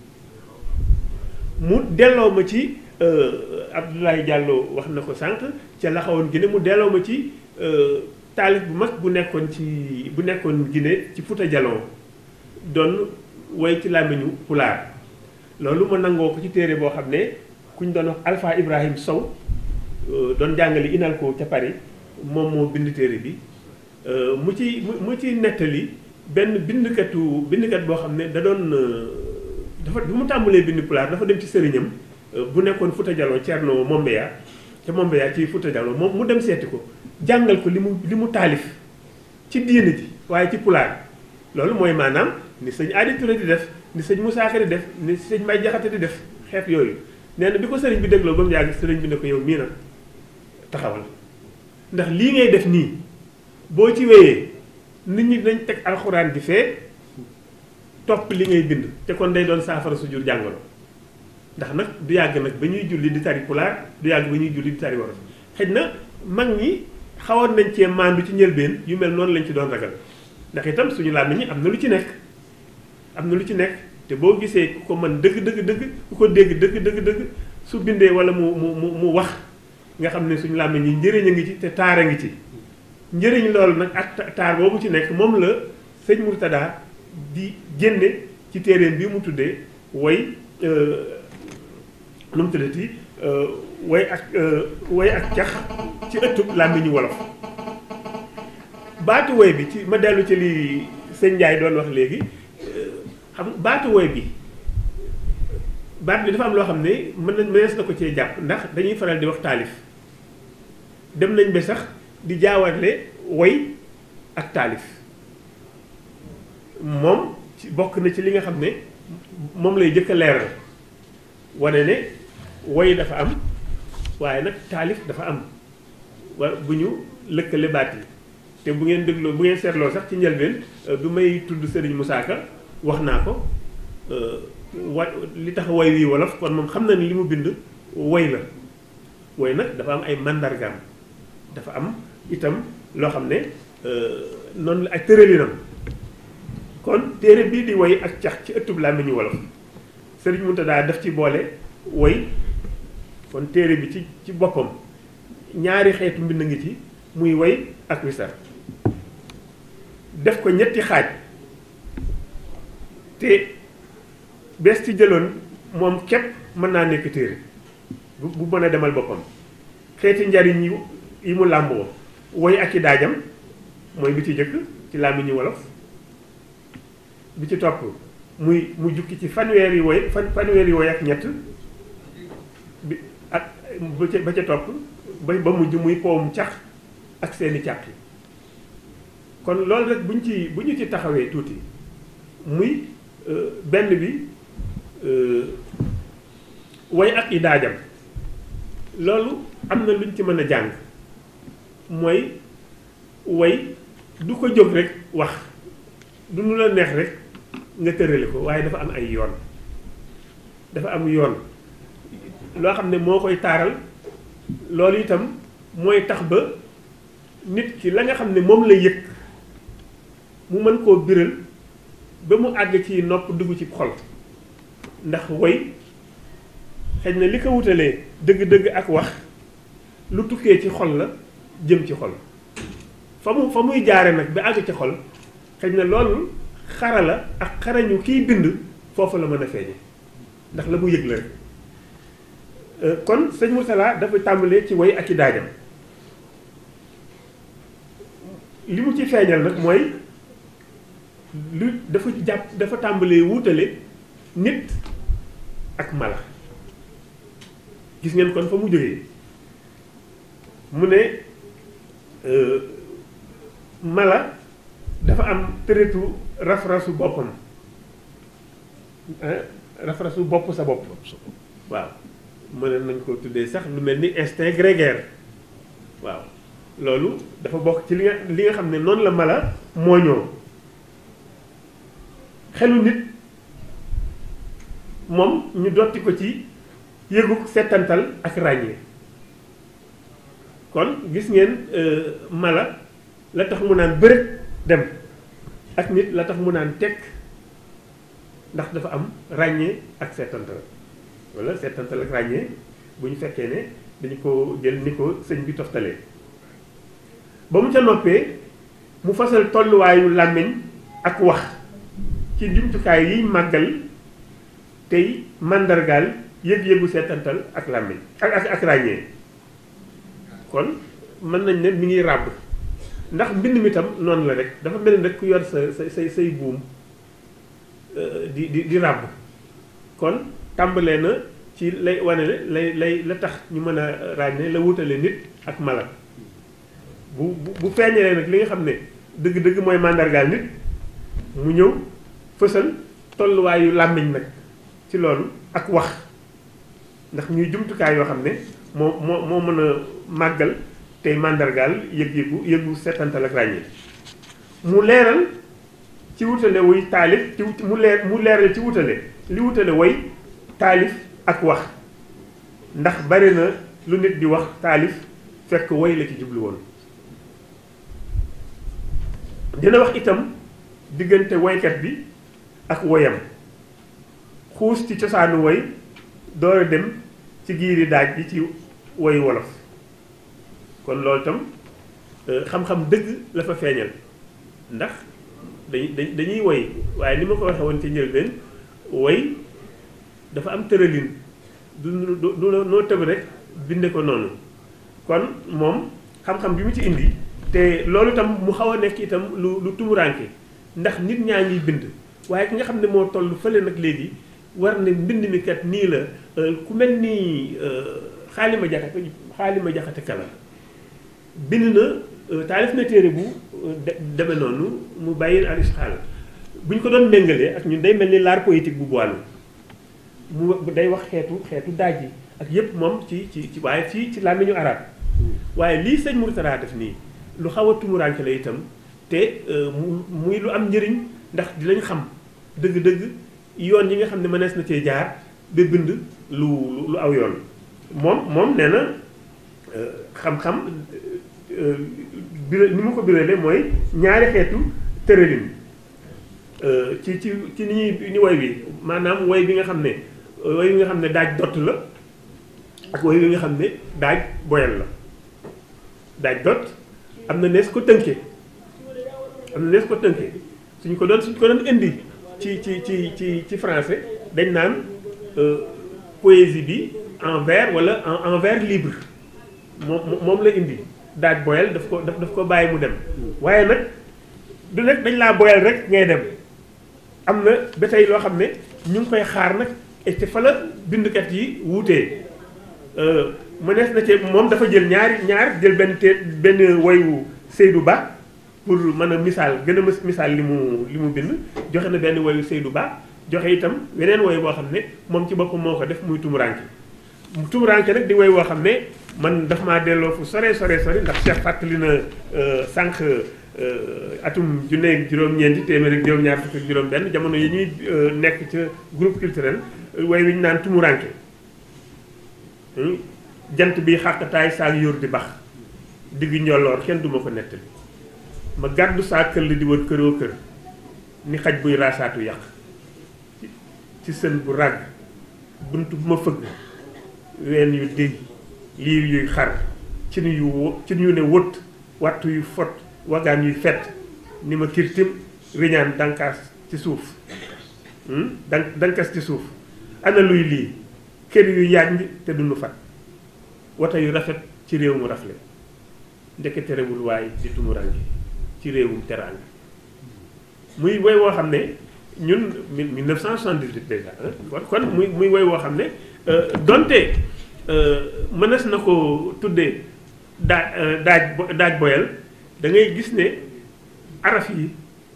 mu delloo ma ci Abdoulaye Diallo wax na ko sànq ca la xawoon Guinée mu delloo ma ci taalif bu mag bu nekkoon ci bu nekkoon Guinée ci Fouta Djallon doon woy ci làmmiñu pulaar loolu ma nangoo ko ci téere boo xam ne ku ñu doon wax Alpha Ibrahim Sow doon jàngale INALCO ca Paris moom moo bind téere bi mu ci mu ci nettali benn bindkatu bindkat boo xam ne da doon dafa bu mu tàmbalee bind pulaar dafa dem ci sëriñam bu nekkoon Fouta Djallon Thierno Mombeya ca Mombeya ci Fouta Djallon moom mu dem seeti ko jàngal ko li mu li mu taalif ci diine ji waaye ci pulaar loolu mooy maanaam ni sëñ Adi Touré di def ni sëñ Moussa Ka di def ni sëñ May Jaxate di def xeet yooyu nee na bi ko sëriñ bi dégloo ba mu yàgg sëriñ bi ne ko yow mii na taxawal ndax lii ngay def nii boo ci wéyee nit ñi dañ teg alxuraan di fee topp li ngay bind te kon day doon saafara su jur jàngoro ndax nag du yàgg nag ba ñuy julli di tari pulaar du yàgg ba ñuy julli di tari wolof xëj na mag ñi xawoon nañ cee maandu ci njëlbeen yu mel noonu lañ ci doon ragal ndax itam suñu làmmiñ ñi am na lu ci nekk am na lu ci nekk te boo gisee ku ko mën dëgg dëgg dëgg ku ko dégg dëgg dëgg dëgg su bindee wala mu mu mu mu wax nga xam ne suñu làmmiñ ñi njëriñ a ngi ci te taar a ngi ci njëriñ loolu nag ak taar boobu ci nekk moom la sëñ Murtada di génne ci téeréem bi mu tuddee woy nu mu tuddati woy ak woy ak cax ci ëttub làmmiñu wolof baatu woy bi ci ma dellu ci li sëñ Ndiaye doon wax léegi xam baatu woy bi baat bi dafa am loo xam ne mën na mënees na ko cee jàpp ndax dañuy faral di wax taalif dem nañ ba sax di jaawatle woy ak taalif moom ci bokk na ci li nga xam ne moom lay jëkk a leeral wane ne woy dafa am waaye nag taalif dafa am wa bu ñu lëkkale baat yi te bu ngeen dégloo bu ngeen seetloo sax ci njëlbeen bi may tudd Serigne Moussa Ka wax naa ko wa li tax woy wii wolof kon moom xam na ni li mu bind woy la woy nag dafa am ay mandargaam dafa am itam loo xam ne noonu la ak tëralinam kon téere bii di woy ak cax ci ëttub làmmiñu wolof Serigne Mountakha daf ci boole woy kon téere bi ci ci boppam ñaari xeetu mbind ngi ci muy woy ak wisar def ko ñetti xaaj te bees ci jëloon moom képp mën naa nekk téere bu bu mën a demal boppam xeeti njariñ yi yi mu làmboo woy ak i daajam mooy bi ci jëkk ci làmmiñu wolof bi ci topp muy mu jukki ci fanweeri woy fan fanweeri woy ak ñett bi ak ba ca ba ca topp ba ba mujj muy powum cax ak seeni càq yi kon loolu rek buñ ci bu ñu ci taxawee tuuti muy benn bi woy ak i daajam loolu am na luñ ci mën a jàng mooy woy du ko jóg rek wax du nu la neex rek nga tërale ko waaye dafa am ay yoon dafa am yoon loo xam ne moo koy taaral loolu itam mooy tax ba nit ki la nga xam ne moom la yëg mu mën koo biral ba mu àgg ci nopp dugg ci xol ndax woy xëy na li ko wutalee dëgg-dëgg ak wax lu tukkee ci xol la jëm ci xol fa mu fa muy jaare nag ba àgg ci xol xëy na loolu xarala ak xarañu kiy bind foofu la mën a feeñe ndax la mu yëg la rek kon sëñ Mourtala dafa tàmbalee ci woy ak i daajam li mu ci feeñal nag mooy lu dafa jàpp dafa tàmbalee wuutale nit ak mala gis ngeen kon fa mu jógee mu ne mala dafa am tëretu raf-rasu boppam raf-rasu bopp sa bopp waaw mën nañ ko tuddee sax lu mel ni instinct grégaire waaw loolu dafa bokk ci li nga li nga xam ne noonu la mala mooñoo xelu nit moom ñu dotti ko ci yëguk settantal ak ràññee kon gis ngeen mala la tax mu naan bërët dem ak nit la tax mu naan tekk ndax dafa am ràññee ak seetantal wala seetantal ak ràññee bu ñu fekkee ne dañu ko jël ni ko sëñ bi toftalee ba mu ca noppee mu fasal tolluwaayu làmmiñ ak wax ci jumtukaay yiy màggal tey màndargaal yëg-yëgu seetantal ak làmmiñ ak ak ak ràññee kon mën nañ ne mi ngi ràbb ndax mbind mi tam noonu la rek dafa mel ni rek ku yor sa sa say say buum di di di ràbb kon tàmbalee na ci lay wane ne lay lay la tax ñu mën a ràññee la wutale nit ak mala bu bu bu feeñalee nag li nga xam ne dëgg-dëgg mooy màndargaal nit mu ñëw fësal tolluwaayu làmmiñ nag ci loolu ak wax ndax ñuy jumtukaay yoo xam ne moo moo moo mën a màggal tey màndargaal yëg-yëgu yëgu setantal ak ràññee mu leeral ci wutale wuy taalif ci mu leer mu leeral ci wutale li wutale woy taalif ak wax ndax bari na lu nit di wax taalif fekk woy la ci jublu woon dina wax itam diggante woykat bi ak woyam xuus ci cosaanu woy door a dem ci giiri daaj bi ci woy wolof kon loolu itam xam-xam dëgg la fa feeñal ndax dañuy dañuy woy waaye ni ma ko waxee woon ci njëlbeen woy dafa am tëralin du du du noo tëb rek binde ko noonu kon moom xam-xam bi mu ci indi te loolu itam mu xaw a nekk itam lu lu tumuraanke ndax nit ñaa ngi bind waaye ki nga xam ne moo toll fële nag léegi war ne mbind mi kat nii la ku mel ni xaalima jaxate xaalima jaxate kala bind na taalif na téere bu deme noonu mu bàyyi al isxaal bu ñu ko doon méngalee ak ñun day mel ni l'art poétique bu boilu mu day wax xeetu xeetu daaj yi ak yépp moom ci ci ci waaye fii ci làmmiñu arab waaye lii sëñ Mourtada def nii lu xaw a tumuraanke la itam te mu muy lu am njëriñ ndax dinañ xam dëgg-dëgg yoon yi nga xam ne mënees na cee jaar ba bind lu lu aw yoon moom moom nee na xam-xam bira ni mu ko biralee mooy ñaari xeetu tëralin ci ci ci ni ñuy ni woy bi maanaam woy bi nga xam ne woy bi nga xam ne daaj dott la ak woy bi nga xam ne daaj boyal la daaj dott am na nees ko tënkee am na nees ko tënkee suñ ko doon suñ ko doon indi ci ci ci ci ci français dañ naan poésie bi en vers wala en en vers libre moom moom la indi daaj boyal daf ko daf daf ko bàyyi mu dem waaye nag du nekk dañ laa boyal rek ngay dem am na ba tey loo xam ne ñu ngi koy xaar nag et fa la bindkat yi wuutee mënees na ci moom dafa jël ñaari ñaar jël benn te benn woyu Seydou Ba pour mën a misaal gën a misaal li mu li mu bind joxe na benn woyu Seydou Ba joxe itam weneen woy boo xam ne moom ci boppam moo ko def muy tumuranke tumuranke nag di woy woo xam ne man daf maa delloo fu sore sore sore ndax Cheikh fàttali na sànq atum junne ak juróom-ñeenti téeméer ak juróom-ñaar fukk ak juróom-benn jamono yi ñuy nekk ca groupe culturel woy wi ñu naan tumuranke jant bi xàqtaay saak yóor di bax diggu njolloor kenn duma ko nettali ma gàddu saa këll di wër këroo kër ni xaj buy raasaatu yàq ci sën bu ràgg bunt bu ma fëgg ween yu déy liir yuy xar ci nu yu wo ci ñu ne wët wattu yu fot wagaan yuy fett ni ma kirtim riñaan dankaas ci suuf dan dankas ci suuf ana luy lii kër yu yànj te duñu fat wata yu rafet ci réew mu rafle ndeke terewul waaye di tumurange ci réewum teraanga muy woy woo xam ne ñun 1978 déjà kon kon muy muy woy woo xam ne donte mënees na ko tuddee daa daaj daaj boyal da ngay gis ne araf yi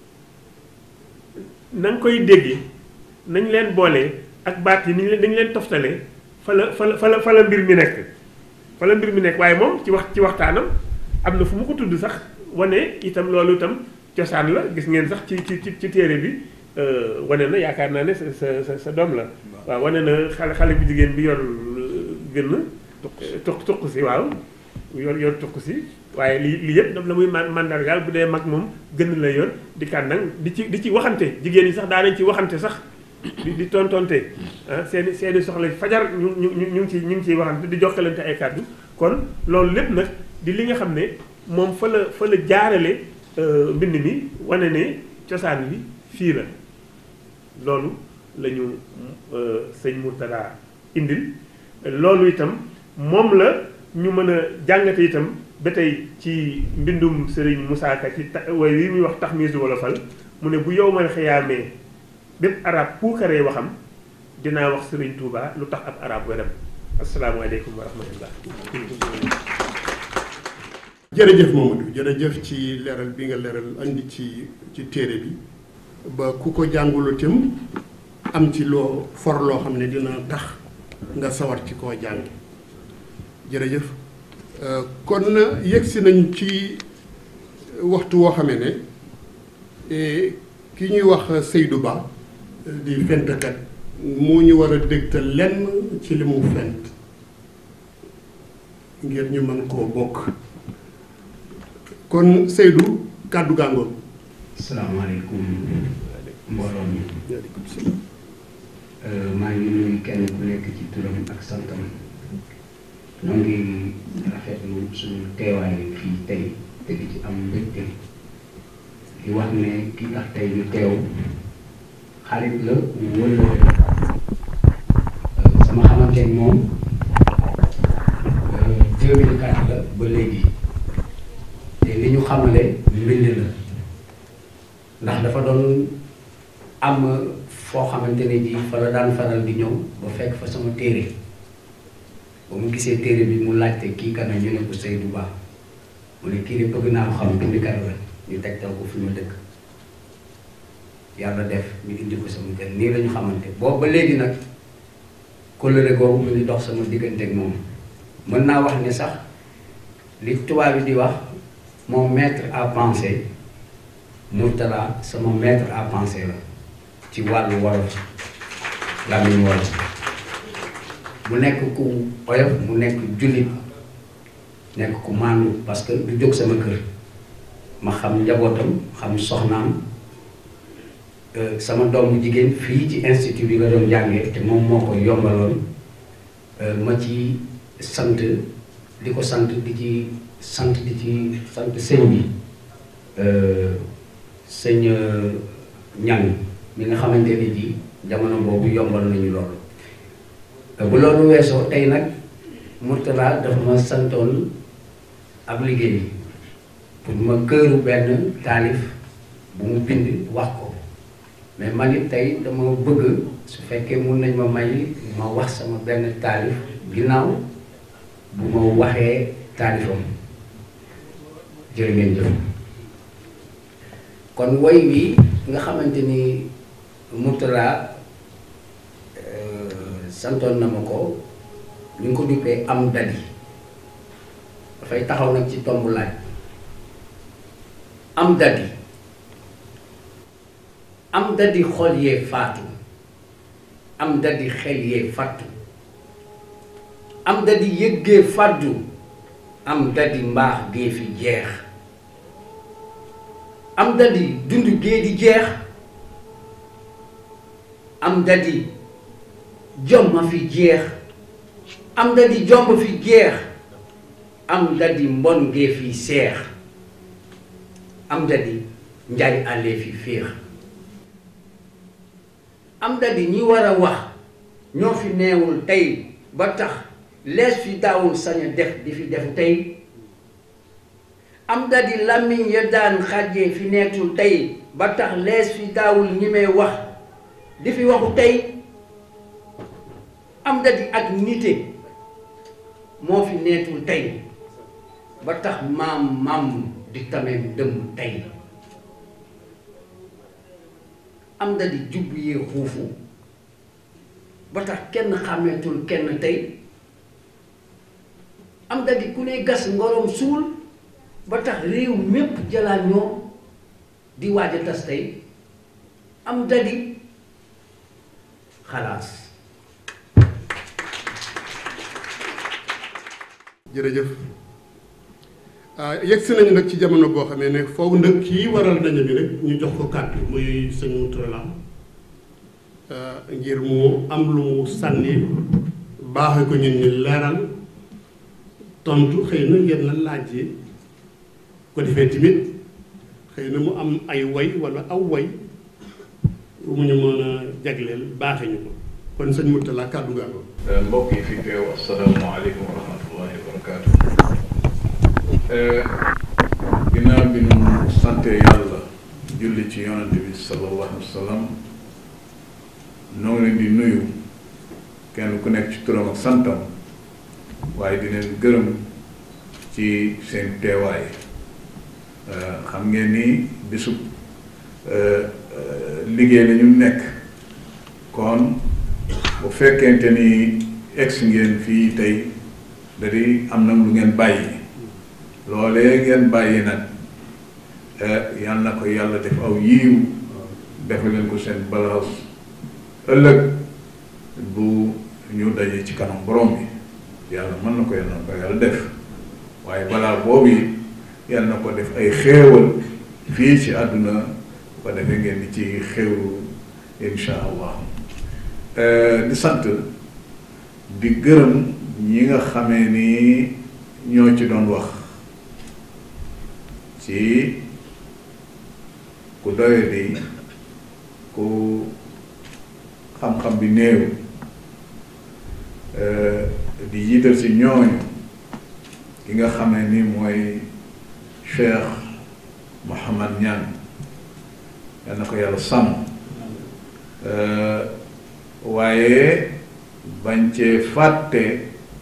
na nga koy déggee nañ leen boolee ak baat yi ni ñu leen dañu leen toftalee fa la fa la fa la fa la mbir mi nekk fa la mbir mi nekk waaye moom ci wax ci waxtaanam am na fu mu ko tudd sax wane itam loolu itam cosaan la gis ngeen sax ci ci ci téere bi wane na yaakaar naa ne sa sa sa doom la waaw wane na xale xale bu jigéen bi yor gën tuq tuq si waaw yor yor tuq si waaye lii lii yëpp daf la muy mandargaal bu dee mag moom gën la yor di kànnang di ci di ci waxante jigéen ñi sax daanañ ci waxante sax di di tontonte ah seeni seeni soxla fajar ñu ñu ñu ñu ngi ciy ñu ngi ciy waxante di jokkalante ay kàddu kon loolu lépp nag di li nga xam ne moom fa la fa la jaarale mbind mi wane ne cosaan bi fii la loolu la ñu sëñ Mourtada indil loolu itam moom la ñu mën a jàngate itam ba tey ci mbindum Serigne Moussa Ka ci ta way wi muy wax tax miisu wolofal mu ne bu yow mal xiyaamee bépp arab puukaree waxam dinaa wax Serigne Touba lu tax ab arab wedam asalaamaaleykum wa rahmatullah jërëjëf Mamadou jërëjëf ci leeral bi nga leeral andi ci ci téere bi ba ku ko jàngulu tim am ci loo for loo xam ne dina tax nga sawar ci koo jàng jërëjëf kon yegsi nañ ci waxtu woo xamee ne ki ñuy wax Seydou Ba di fentkat moo ñu war a dégtal lenn ci li mu fent ngir ñu mën koo bokk kon Seydou kàddu gàngoon asalaamaaleykum mbooloo mi maa ngi nuyu kenn ku nekk ci turam ak santam ñoo ngi rafetlu suñu teewaay fii tey te di ci am mbégte di wax ne ki tax tey ñu teew xarit la wala sama xamante ni moom 2004 la ba léegi te li ñu xamale mbind la ndax dafa doon am foo xamante ne ji fa la daan faral di ñëw ba fekk fa sama téere ba mu gisee téere bi mu laajte kii kana ñu ne ko Seydou Ba mu ne kii de bëgg naa ko xam bindikat la ñu tegtal ko fi ma dëkk yàlla def ñu indi ko sama kër nii la ñu xamante boobu ba léegi nag kóllëre googu mu ngi dox sama diggante ak moom mën naa wax ne sax li tubaab bi di wax mon maître à penser Mourtala sama maître à penser la ci wàllu wolof làmmiñ wolof mu nekk ku oyof mu nekk jullit nekk ku maandu parce que du jóg sama kër ma xam njabootam xam soxnaam sama doomu jigéen fii ci institut bi la doon jàngee te moom moo ko yombaloon ma ci sant di ko sant di ci sant di ci sant sëñ bi sëñ ñang mi nga xamante ne ji jamono boobu yombal nañu loolu bu loolu weesoo tey nag Mourtala dafa ma santoon ab liggéey pour ma këru benn taalif bu mu bind wax ko mais man it tey dama bëgg su fekkee mun nañ ma may ma wax sama benn taalif ginnaaw bu ma waxee taalifam jërë ngeen jëf kon woy wi nga xamante ni Mourtala santoon na ma ko ñu ngi ko duppee am dadi dafay taxaw nag ci tomb laaj am dadi am dadi xol yee faatu am dadi xel yee fàttu am dadi yëggee fàddu am dadi mbaax gee fi jeex am dadi dund gee di jeex am dadi jom ma fi jeex am dadi jomb fi jeex am dadi mbon gee fi seex am dadi njaay àllee fi féex am dadi ñi war a wax ñoo fi neewul tey ba tax lees fi daawul sañ a def di fi defu tey am dadi làmmiñ ya daan xàjjee fi neetul tey ba tax lees fi daawul ñi may wax di fi waxu tey am dadi ak nite moo fi neetul tey ba tax maam maam di tameem dëmm tey am dadi jubb yee xuufu ba tax kenn xàmmeetul kenn tey am dadi ku ne gas ngorom suul ba tax réew mépp jalaan ñoo di waaj a tas tey am dadi xalaas jërëjëf yegg si nañu nag ci jamono boo xamee ne foofu nag kii waral dañu bi rek ñu jox ko kàddu muy sëñ Mourtala ngir mu am lu mu sànni baaxee ko ñun ñu leeral tontu xëy na yenn laaj yi ko defee tamit xëy na mu am ay way walla aw way bu mu ñu mën a jagleel baaxe ñu ko kon sëñ Mourtala kàddu gaa ko mbokk yi fi teew asalaamaaleykum wa rahmatullahi wa barakaatu ginnaaw bi nu sante yàlla julli ci yonante bi sallallahu alayhi wa sallam noo ngi leen di nuyu kenn ku nekk ci turam ak santam waaye di leen gërëm ci seen teewaay xam ngeen ni bisub liggéey la ñu nekk kon bu fekkente ni egsi ngeen fii tey da di am na lu ngeen bàyyi loolee ngeen bàyyi nag yal na ko yàlla def aw yiiw defe leen ko seen balaas ëllëg bu ñu dajee ci kanam borom bi yàlla mën na ko yàlla na ko yàlla def waaye balaa boobu it yàlla na ko def ay xéewal fii ci àdduna bu ko defee ngeen di ci xéewlu insha allah di sant di gërëm ñi nga xamee ni ñoo ci doon wax ci ku doye di ku xam-xam bi néew di jiital ci ñooñu ki nga xamee ni mooy Cheikh Mouhamad Niang yal na ko yàlla sàmm waaye bañ cee fàtte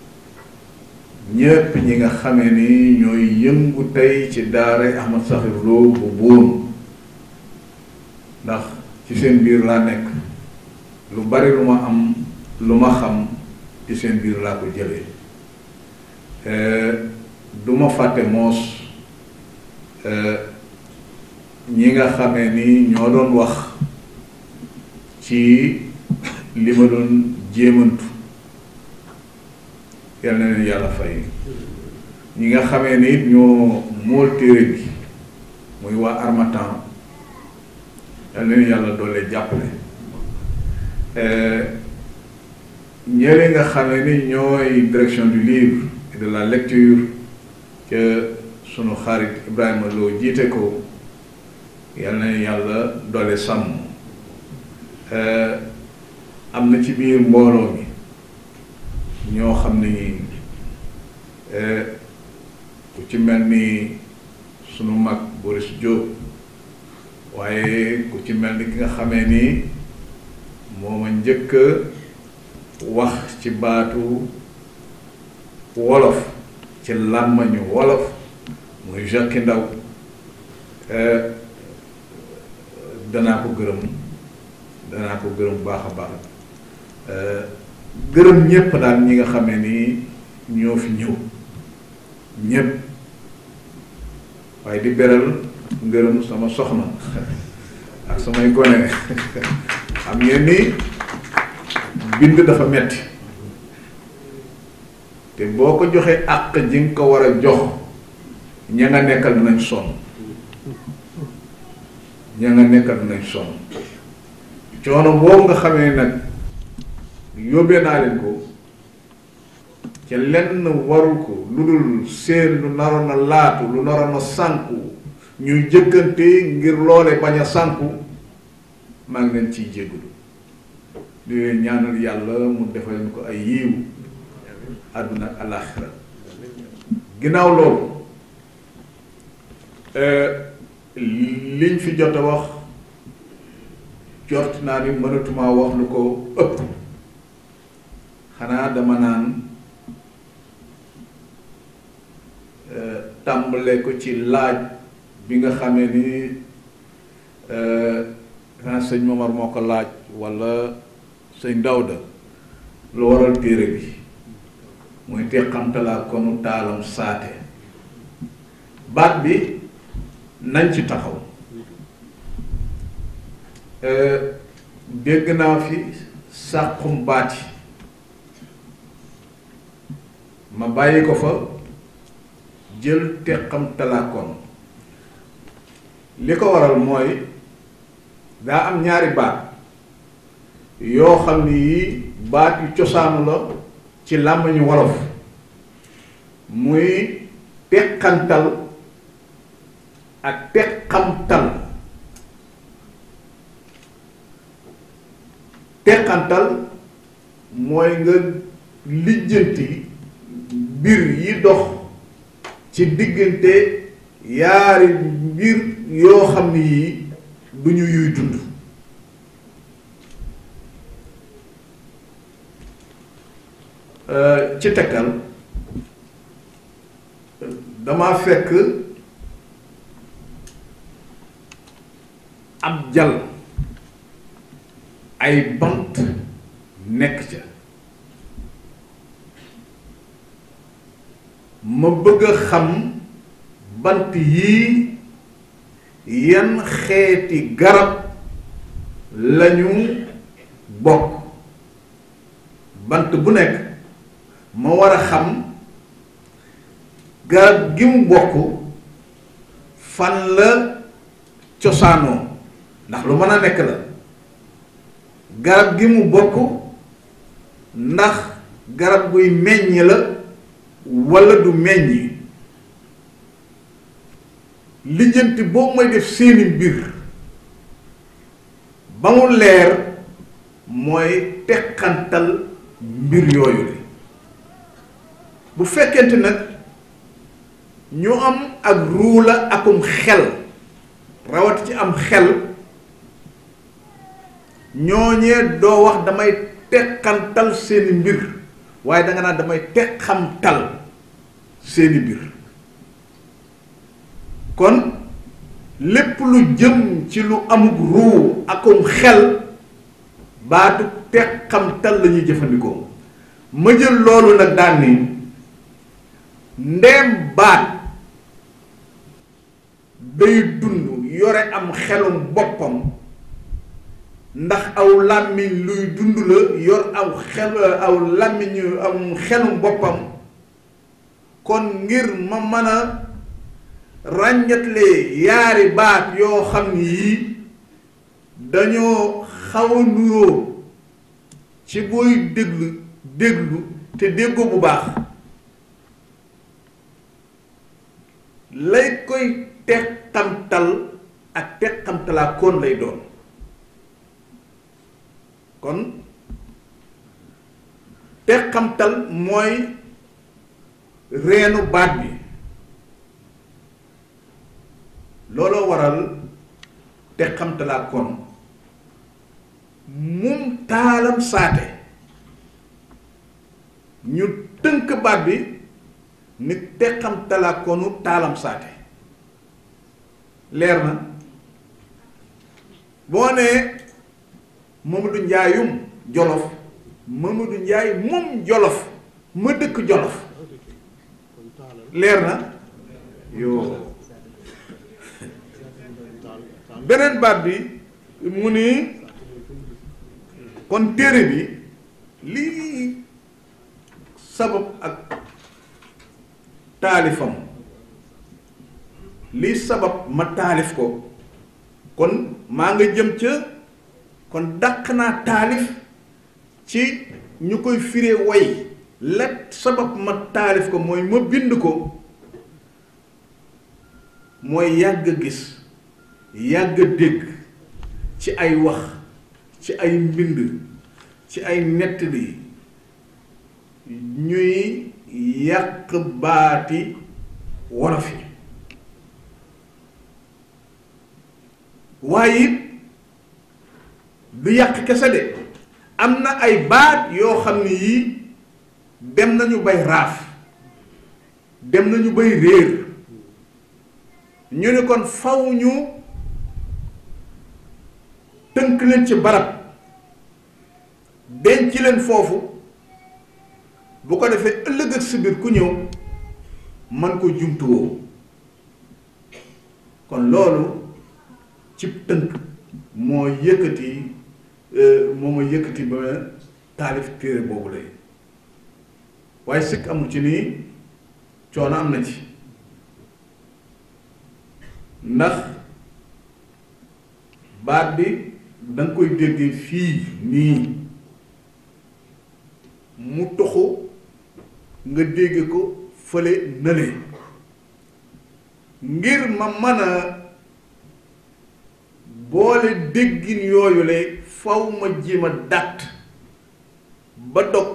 ñépp ñi nga xamee ni ñooy yëngu tey ci daara Ahmad Sakhir Lo bu buun ndax ci seen biir laa nekk lu bari lu ma am lu ma xam ci seen biir laa ko jëlee du ma fàtte moos ñi nga xamee ni ñoo doon wax ci li ma doon jéemantu yal na leen yàlla fay ñi nga xamee ni it ñoo mool téere bi muy waa Harmattan yal na leen yàlla doole jàppale ñële nga xamee ni ñooy direction du livre et de la lecture que sunu xarit Ibrahima Lo jiite ko yal na yàlla doole sàmm am na ci biir mbooloo mi ñoo xam ni ku ci mel ni sunu mag Boris Diop waaye ku ci mel ni ki nga xamee ni moo ma njëkk wax ci baatu wolof ci làmmañu wolof muy Jacques Ndaw danaa ko gërëm danaa ko gërëm baax a baax gërëm ñépp daal ñi nga xamee ni ñoo fi ñëw ñépp waaye di beral ngërëm sama soxna ak samay gone xam ngeen ni bind dafa metti te boo ko joxee àq ji nga ko war a jox ña nga nekkal dinañ sonn ña nga nekkal dinañ sonn coono boobu nga xamee nag yóbbee naa leen ko ca lenn waru ko lu dul seen lu naroon a laatu lu naroon a sànku ñuy jëkkante ngir loole bañ a sànku maa ngi leen ciy jégalu di leen ñaanal yàlla mu defal leen ko ay yiiw àdduna ak alaaxira ginnaaw loolu liñ fi jot a wax jot naa ni mënatuma wax lu ko ëpp xanaa dama naan tàmbale ko ci laaj bi nga xamee ni xanaa sëñ Momar moo ko laaj walla sëñ Dawda lu waral téere bi muy teqamtalaa konu taalam saate baat bi nañ ci taxaw dégg naa fi sàqum baati ma bàyyi ko fa jël teqam talaakoon li ko waral mooy daa am ñaari baat yoo xam ni yii baat yu cosaanu la ci làmmiñu wolof muy teqantal ak teqamtal teqantal mooy nga lijjanti mbir yi dox ci diggante yaari mbir yoo xam ni yii du ñu yuy dund ci tekkal dama fekk ab jal ay bant nekk ca ma bëgg a xam bant yii yan xeeti garab lañu bokk bant bu nekk ma war a xam garab gi mu bokk fan la cosaanoo ndax lu mën a nekk la garab gi mu bokk ndax garab guy meññ la walla du meññ lijjanti boobu mooy def seeni mbir ba mu leer mooy teqantal mbir yooyu la bu fekkente nag ñu am ak ruula akum xel rawat ci am xel ñooñee doo wax damay teqantal seeni mbir waaye danga naan damay teqamtal seeni mbir kon lépp lu jëm ci lu amuk ruu akum xel baatu teqamtal la ñuy jëfandikoo ma jël loolu nag daan ni ndeem baat day dund yore am xelum boppam ndax aw làmmiñ luy dund la yor aw xel aw làmmiñ am xelum boppam kon ngir ma mën a ràññatle yaari baat yoo xam ni yii dañoo xaw a nuroo ci booy déglu déglu te déggoo bu baax lay koy teqamtal ak teqamtalaa koon lay doon kon teqamtal mooy reenu baat bi looloo waral teqamtalaa koon mum taalam saate ñu tënk baat bi ni teqamtalaa koonu taalam saate leer na boo nee Mamadou Njaayum Jolof Mamadou Njaay moom Jolof ma dëkk Jolof leer na yoo beneen baat bi mu ni kon téere bi lii sabab ak taalifam lii sabab ma taalif ko kon maa nga jëm ca kon dàq naa taalif ci ñu koy firee woy let sabab ma taalif ko mooy ma bind ko mooy yàgg gis yàgg dégg ci ay wax ci ay mbind ci ay nettali ñuy yàq baati wolof yi waaye it du yàq kese de am na ay baat yoo xam ne yii dem nañu bay raaf dem nañu bay réer ñu ne kon faw ñu tënk leen ci barab denc leen foofu bu ko defee ëllëg ak si biir ku ñëw man ko jumtuwoo kon loolu ci tënk moo yëkkati moo ma yëkkati ba taalif téere boobu lay waaye sikk amul ci nii coono am na ci ndax baat bi da nga koy déggee fii nii mu toxu nga dégge ko fële nële ngir ma mën a boole déggin yooyu le faw ma jéem a dàtt ba dog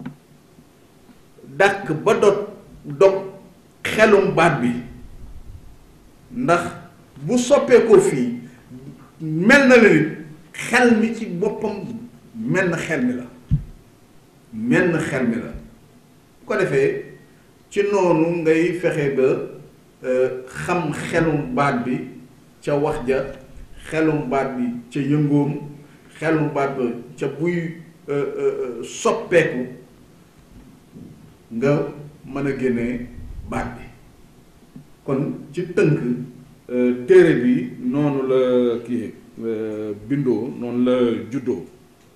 dàkk ba dog dog xelum baat bi ndax bu soppeekoo fii mel na la nit xel mi ci boppam mel na xel mi la mel na xel mi la bu ko defee ci noonu ngay fexe ba xam xelum baat bi ca wax ja xelum baat bi ca yëngoom xelum baat ba ca buy soppeeku nga mën a génne baat bi kon ci tënk téere bi noonu la kii bindoo noonu la juddoo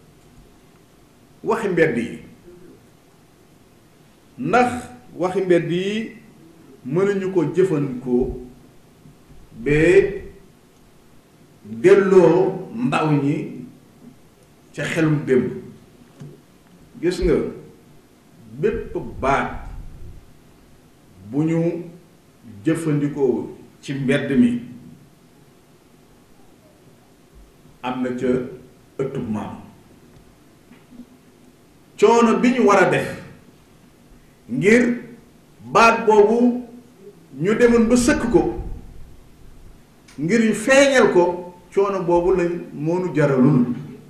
waxi mbedd yi ndax waxi mbedd yi mënuñu ko jëfandikoo ba delloo ndaw ñi ca xelum démb gis nga bépp baat bu ñu jëfandikoo ci mbedd mi am na ca ëttub maam coono bi ñu war a def ngir baat boobu ñu demoon ba sëkk ko ngir ñu feeñal ko coono boobu lañ moonu jaralul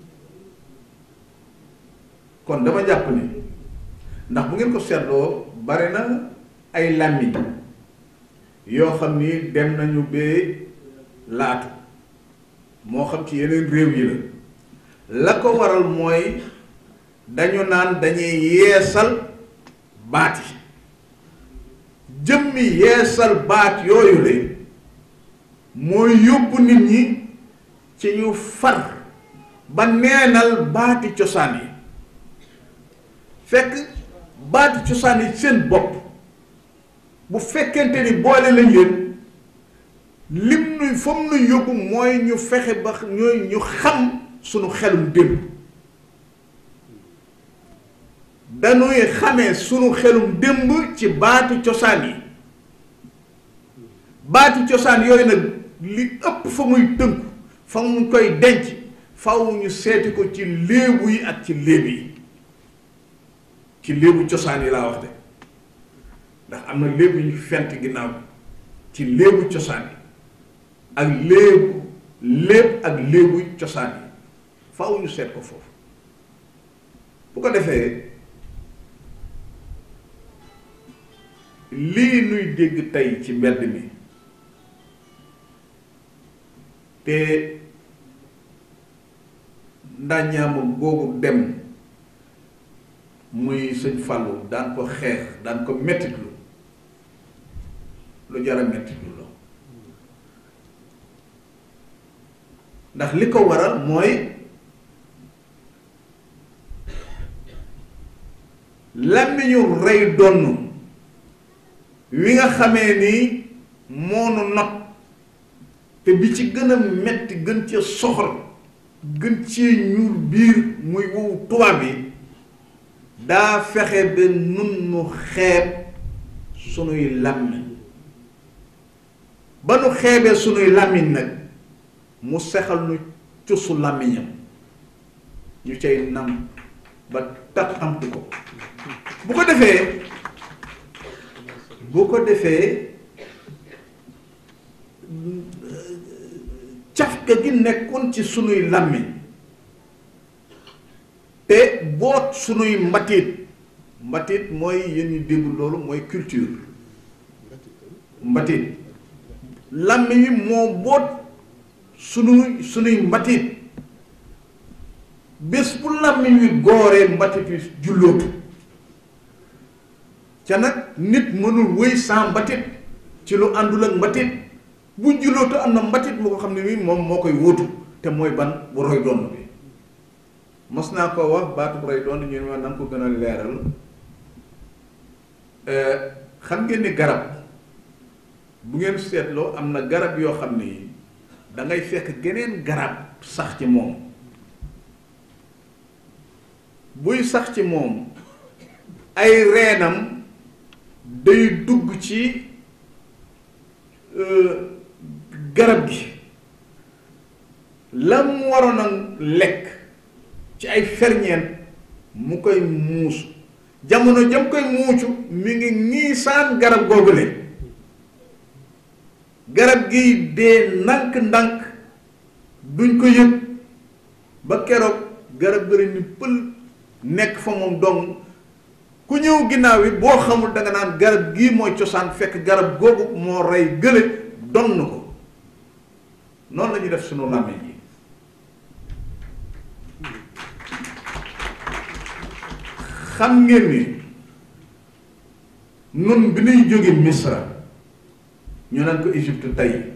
kon dama jàpp ni ndax bu ngeen ko seetloo bari na ay làmmiñ yoo xam ni dem nañu bee laatu moo xam ci yeneen réew yi la la ko waral mooy dañu naan dañuy yeesal baat yi jëmmi yeesal baat yooyu le mooy yóbbu nit ñi ci ñu far ba neenal baati cosaan yi fekk baati cosaan yi seen bopp bu fekkente ni boole lañ leen lim nuy fa mu nuy yóbbu mooy ñu fexe ba ñooy ñu xam sunu xelum démb dañuy xamee sunu xelum démb ci baati cosaan yi baati cosaan yooyu nag li ëpp fa muy tënku fa mu koy denc faw ñu seeti ko ci léebu yi ak ci léeb yi ci léebu cosaan yi laa wax de ndax am na léebu ñu fent ginnaaw ci léebu cosaan yi ak léebu léeb ak léebu cosaan yi faw ñu seet ko foofu bu ko defee lii nuy dégg tey ci mbedd mi te ndàññaama googu dem muy sëñ Fallou daan ko xeex daan ko mettitlu lu jara mettitlu la ndax li ko waral mooy làmmiñu rey donn wi nga xamee ni moonu not te bi ci gën a metti gën ci soxor gën ci ñuul biir muy wow tubaab yi daa fexe ba nun nu xeeb sunuy làmmiñ ba nu xeebee sunuy làmmiñ nag mu sexal nu cusu làmmiñam ñu cay nam ba taxamtu ko bu ko defee bu ko defee cafka gi nekkoon ci sunuy làmmiñ te boot sunuy mbatit mbatit mooy yéen ñu dégg loolu mooy culture mbatit làmmiñ wi moo boot sunuy sunuy mbatit bés bu làmmiñ wi gooree mbatit wi jullootu ca nag nit mënul wëy sans mbatit ci lu àndul ak mbatit bu jullootu am na mbatit moo ko xam ne nii moom moo koy wóotu te mooy ban bu roy doon bi mos naa ko wax baatu bu roy doon ñu ne ma na nga ko gën a leeral xam ngeen ni garab bu ngeen seetloo am na garab yoo xam ne yi da ngay fekk geneen garab sax ci moom buy sax ci moom ay reenam day dugg ci garab gi la mu waroon a lekk ci ay ferñeent mu koy muusu jamono jam koy muucu mi ngi ñiisaan garab googule garab gi dee ndànk-ndànk duñ ko yëg ba keroog garab gëri ni pël nekk fa moom dong ku ñëw ginnaaw yi boo xamul danga naan garab gii mooy cosaan fekk garab googu moo rey gële donn ko noonu la ñuy def sunu làmmiñ yi xam ngeen ni nun bi nuy jóge misra ñu naan ko Égypte tey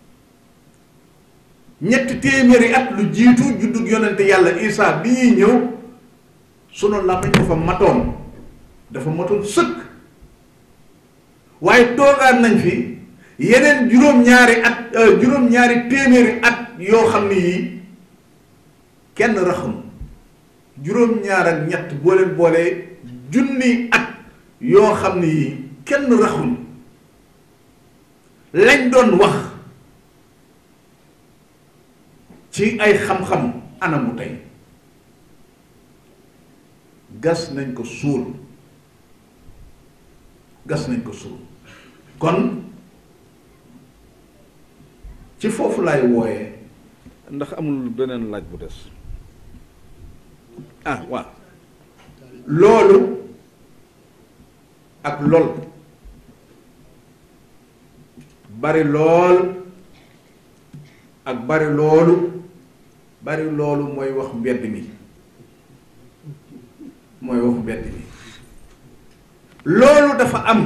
ñetti téeméeri at lu jiitu juddug yonente yàlla Isaa bi ñuy ñëw sunu làmmiñ dafa matoon dafa matoon sëkk waaye toogaan nañ fi yeneen juróom-ñaari at juróom-ñaari téeméeri at yoo xam ne yii kenn raxum juróom-ñaar ak ñett boo leen boolee junni at yoo xam ne yii kenn raxul lañ doon wax ci ay xam-xam anamu tey gas nañ ko suul gas nañ ko suul kon ci foofu laay wooyee ndax amul beneen laaj bu des ah waaw loolu ak lool bari lool ak bari loolu bari loolu mooy wax mbedd mi mooy wax mbedd mi loolu dafa am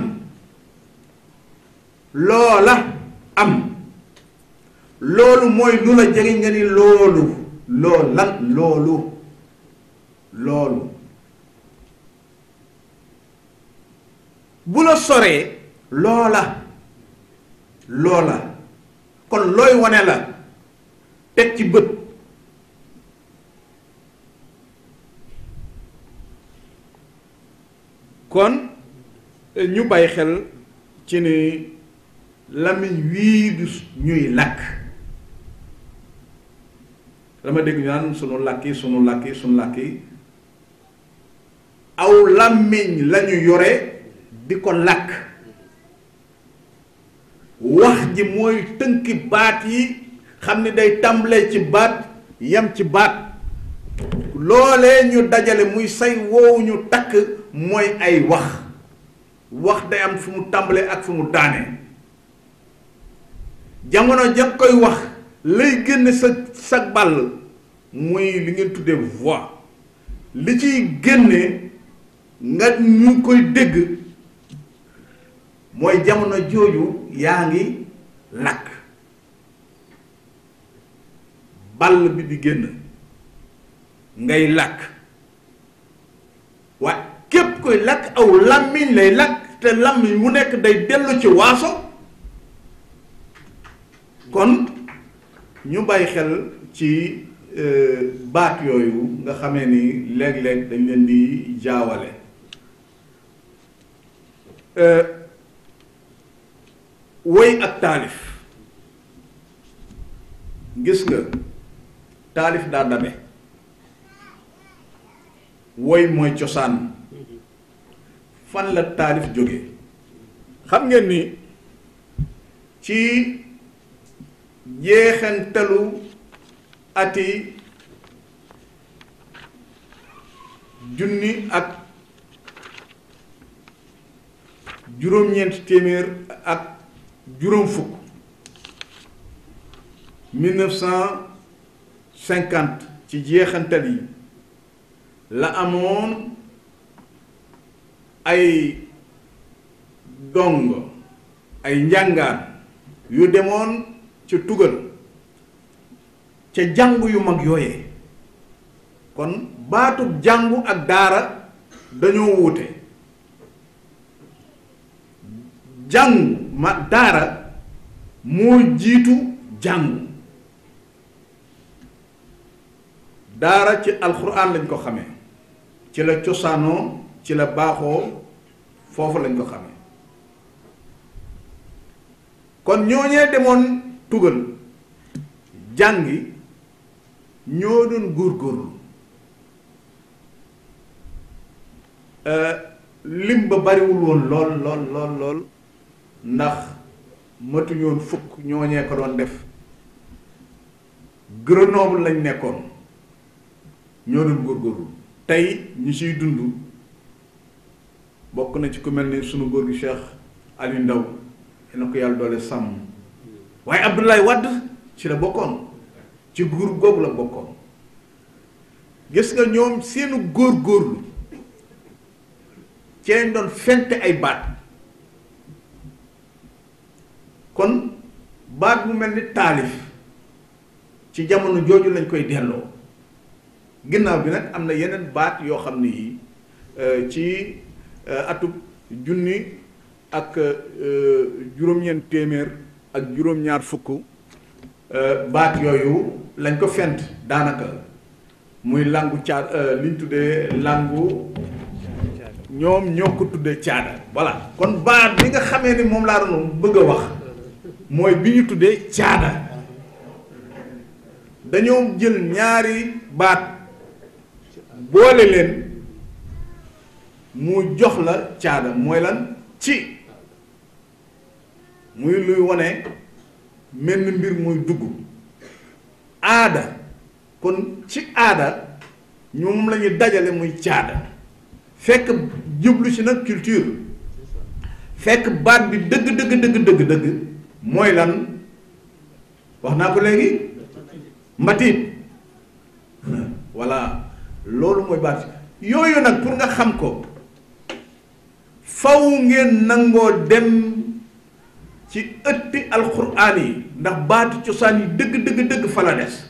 loola am loolu mooy lu la jege nga ni loolu lool lan loolu loolu bu la soree loola loola kon looy wane la teg ci bët kon ñu bàyyi xel ci ni làmmiñ wii du ñuy làkk dama dégg ñu naan sunu làkk yi sunu làkk yi sunu làkk yi aw làmmiñ lañu yore di ko làkk wax ji mooy tënki baat yi xam ni day tàmbalee ci baat yem ci baat loolee ñu dajale muy say woowu ñu takk mooy ay wax wax day am fu mu tàmbalee ak fu mu daane jamono ja koy wax lay génne sa sa bàll muy li ngeen tuddee voix li ciy génne nga ñu koy dégg mooy jamono jooju yaa ngi làkk bàll bi di génn ngay làkk waaye képp koy làkk aw làmmiñ lay làkk te làmmiñ mu nekk day dellu ci waaso kon ñu bàyyi xel ci baat yooyu nga xamee ni léeg-léeg dañ leen di jaawale woy ak taalif gis nga taalif daa dabe woy mooy cosaan fan la taalif jóge xam ngeen ni ci jeexantalu ati junni ak juróom-ñeent téeméer ak juróom fukk mille neuf cent cinquante ci jeexantal yi la amoon ay dong ay njàngaan yu demoon ca tugal ca jàngu yu mag yooyee kon baatub jàngu ak daara dañoo wuute jàngu ma daara moo jiitu jàngu daara ci alxuraan lañ ko xamee ci la cosaanoo ci la baaxoo foofu lañ ko xamee kon ñooñee demoon tugal jàngi ñoo doon góorgóorlu lim ba bariwul woon lool lool lool lool ndax matuñoon fukk ñooñee ko doon def Grenoble lañ nekkoon ñoo doon góorgóorlu tey ñi ciy dund bokk na ci ku mel ni sunu góor gi Cheikh Aliou Ndaw na ko yàlla doole sàmm waaye Abdoulaye Wade ci la bokkoon ci groupe googu la bokkoon gis nga ñoom seenu góor-góorlu ci lañ doon fente ay baat kon baat bu mel ni taalif ci jamono jooju lañ koy delloo ginnaaw bi nag am na yeneen baat yoo xam ne yi ci atub junni ak juróom-ñeent téeméer ak juróom-ñaar fukk baat yooyu lañ ko fent daanaka muy langu caad liñ tuddee langu ñoom ñoo ko tuddee caada voilà kon baat bi nga xamee ni moom laa doon bëgg a wax mooy bi ñu tuddee caada dañoo jël ñaari baat boole leen mu jox la caada mooy lan ci muy luy wane menn mbir muy dugg aada kon ci aada ñoom la ñuy dajale muy caada fekk jublu ci nag culture fekk baat bi dëgg dëgg dëgg dëgg dëgg mooy lan wax naa ko léegi mbatit voilà loolu mooy baat yooyu nag pour nga xam ko faw ngeen nangoo dem ci ëtti alxuraan yi ndax baatu cosaan yi dëgg dëgg dëgg fa la des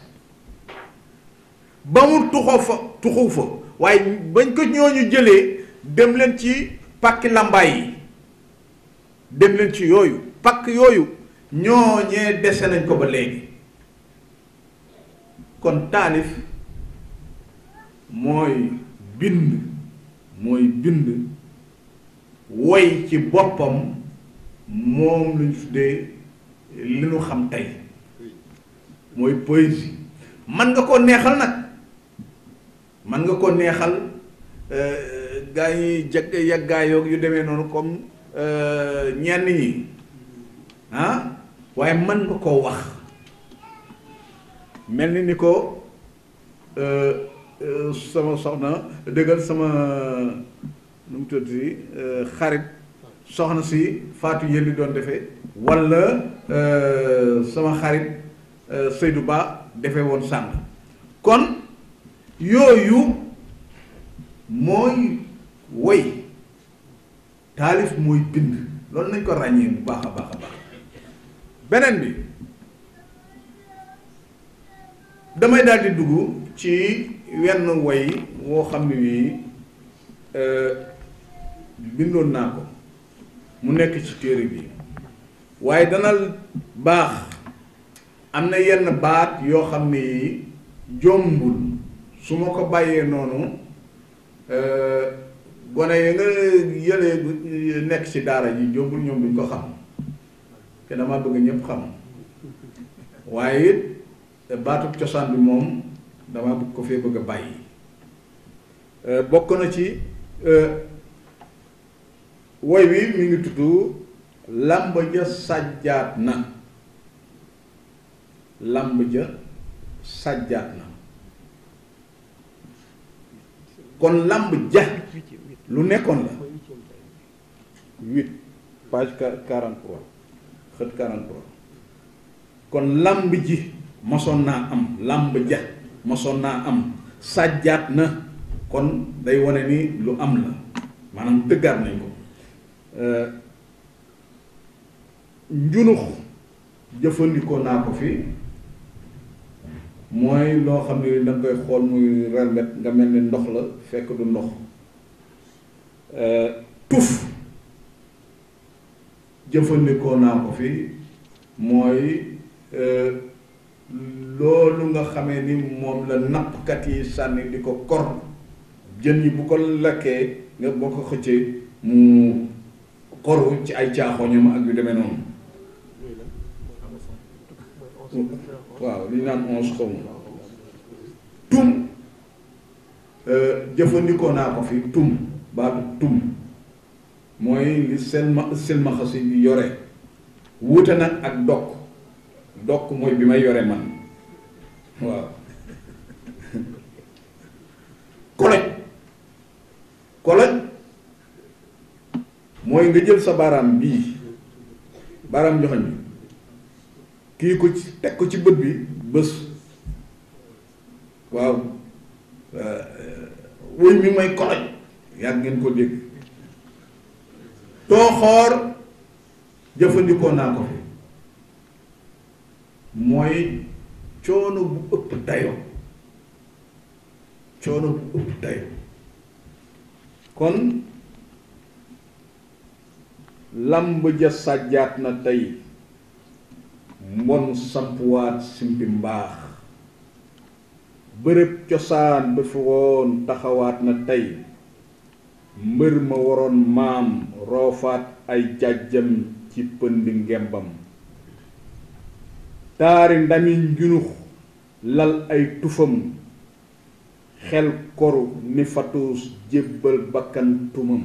ba mu tuxoo fa tuxu fa waaye bañ ko ñooñu jëlee dem leen ci pàkki lambaay yi dem leen ci yooyu pàkk yooyu ñooñee dese nañ ko ba léegi kon taalif mooy bind mooy bind woy ci boppam moom lañ tuddee li ñu xam tey mooy poésie man nga ko neexal nag man nga ko neexal gaa yi jag yaggaayoog yu demee noonu comme ñenn ñi ah waaye mën nga koo wax mel ni ni ko sama soxna dëggal sama nu mu tudd si xarit soxna si Fatou Yelli doon defee walla sama xarit Seydou Ba defee woon sànq kon yooyu mooy woy taalif mooy bind loolu nañ ko ràññee bu baax a baax a baax beneen bi damay daal di dugg ci wenn woy woo xam ne wii bindoon naa ko mu nekk ci téere bi waaye dana baax am na yenn baat yoo xam ne yi jombul su ma ko bàyyee noonu gone yi nga yëlee nekk ci daara ji jombul ñoom duñ ko xam te dama bëgg ñëpp xam waaye it baatub cosaan bi moom dama bëgg ko fee bëgg a bàyyi bokk na ci woy wi mi ngi tudd làmb ja sàjjaat na làmb ja sàjjaat na kon làmb ja lu nekkoon la huit page quarante trois xët quarante trois kon làmb ji mosoon naa am làmb ja mosoon naa am sàjjaat na kon day wane ni lu am la maanaam tëggaat nañ ko njunux jëfandikoo naa ko fi mooy loo xam ne da nga koy xool muy relmet nga mel ni ndox la fekk du ndox tuf jëfandikoo naa ko fi mooy loolu nga xamee ni moom la nappkat yi sànni di ko kor jën yi bu ko lakkee nga boo ko xëccee mu xoru ci ay caaxooñam ak yu demee noonu waaw li ñu naan onze xaw ma tum jëfandikoo naa ko fi tum baatu tum mooy li seen ma silmaxa si di yore wuute nag ak dokk dokk mooy bi may yore man waaw koloj koloj mooy nga jël sa baaraam bii baaraam joxoñ bi kii ko ci teg ko ci bët bi bés waaw wëñ mi mooy koloj yàgg ngeen ko dégg tooxoor jëfandikoo naa ko fi mooy coono bu ëpp dayo coono bu ëpp dayo kon lamb ja sàjjaat na tey mbon sampuwaat simpi mbaax bërëb cosaan ba fi woon taxawaat na tey mbër ma waroon maam roofaat ay jàjjam ci pënd ngembam taari ndami njunux lal ay tufam xel koru ni fatuus jébbal bakkan tumam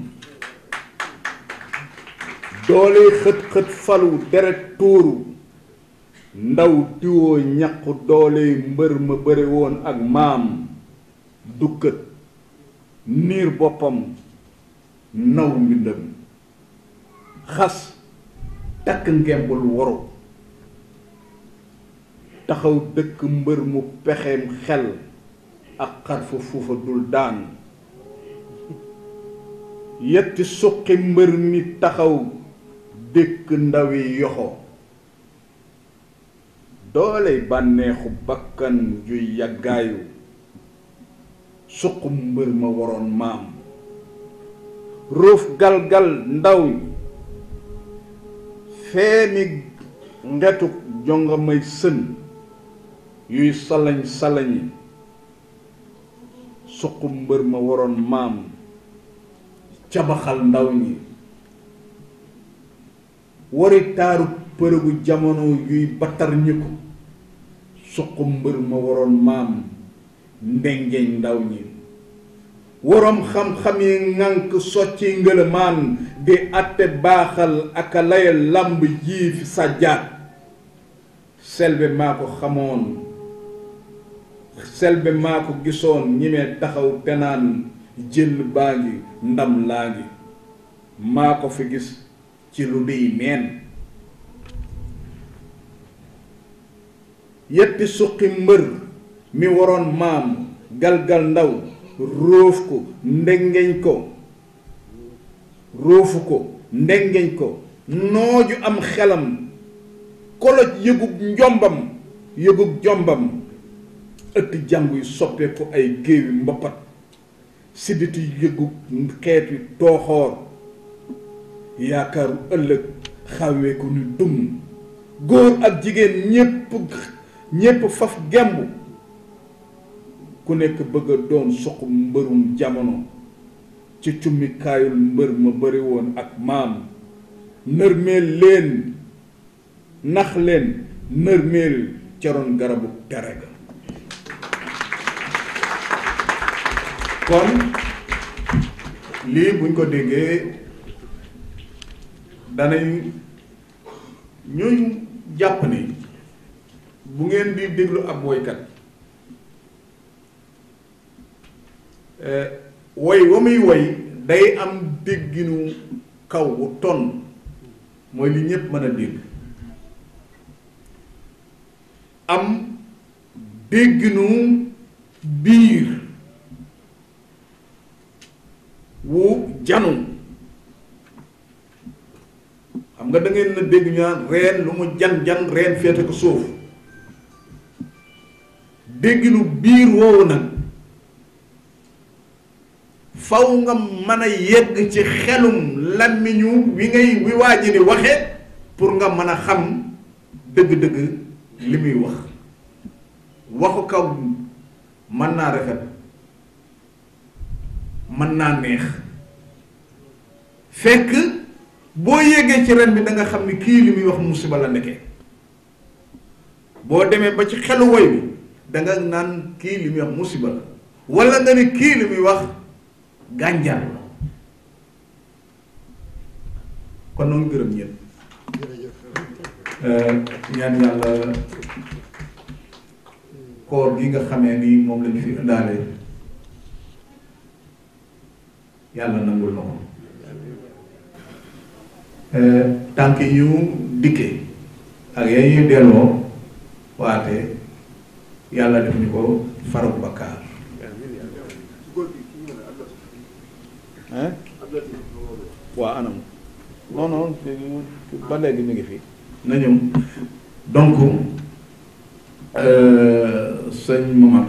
doole xët-xët falu deret tuuru ndaw diwoo ñaqu doole mbër ma bëre woon ak maam dukkat niir boppam naw mbindam xas takk ngembul waru taxaw dëkk mbër mu pexeem xel ak xarfa fuufa dul daan yetti suqi mbër mi taxaw dëkk ndawi yoxo dooley bànneexu bakkan juy yàggaayu suq mbër ma waroon maam ruuf galgal ndaw feemi ngetu jongamay sën yuy salañ salañi suq mbër ma waroon maam cabaxal ndaw ñi wari taaru përëgu jamono yuy battar ñi ko suq mbër ma waroon maam ndengeñ ndaw ñi waroom xam-xam yi ŋànk socci ngëlëmaan di àtte baaxal ak a laya làmb jii fi sàjjaat selbe maa ko xamoon selbe maa ko gisoon ñimee taxaw te naan jël baa ngi ndam laa ngi maa ko fi gis ci lu dey neen yetti suqi mbër mi waroon maam galgal ndaw róof ko ndengeñ ko róofu ko ndengeñ ko nooju am xelam koloj yëgub njombam yëgub jombam ëtt jàngu yu soppeeku ay géewi mboppat sidditu yëgub xeeti tooxoor yaakaaru ëllëg xawee ko ni dum góor ak jigéen ñépp ñépp faf gemb ku nekk bëgg a doon suq mbërum jamono ci cummikaayul mbër ma bëri woon ak maam nërmeel leen nax leen nërmeel caroon garabu tere ga kon lii buñ ko déggee danañ ñooñu jàpp ni bu ngeen di déglu ab woykat woy wa muy woy day am dégginu kaw wu ton mooy li ñépp mën a dégg am dégginu biir wu janu xam nga da ngeen na dégg ñu naan reen lu mu jan jan reen féete ko suuf dégginu biir woowu nag faw nga mën a yegg ci xelum làmmiñu wi ngay wi waa ji di waxe pour nga mën a xam dëgg-dëgg li muy wax waxu kaw mën naa rafet mën naa neex fekk boo yéegee ci ren bi da nga xam ni kii li muy wax musiba la nekkee boo demee ba ci xelu woy bi da nga naan kii li muy wax musiba la wala nga ni kii li muy wax gànjar la kon noonu gërëm ñëpp ñaan yàlla koor gi nga xamee ni moom lañu fi indaale yàlla nangul na ko tànk yi ñu dikke ak ya ñuy delloo waate yàlla def ñu ko faruk bakkaar hein waa anam non non ba léegi mi ngi fi na ñëw donc sëñ Momar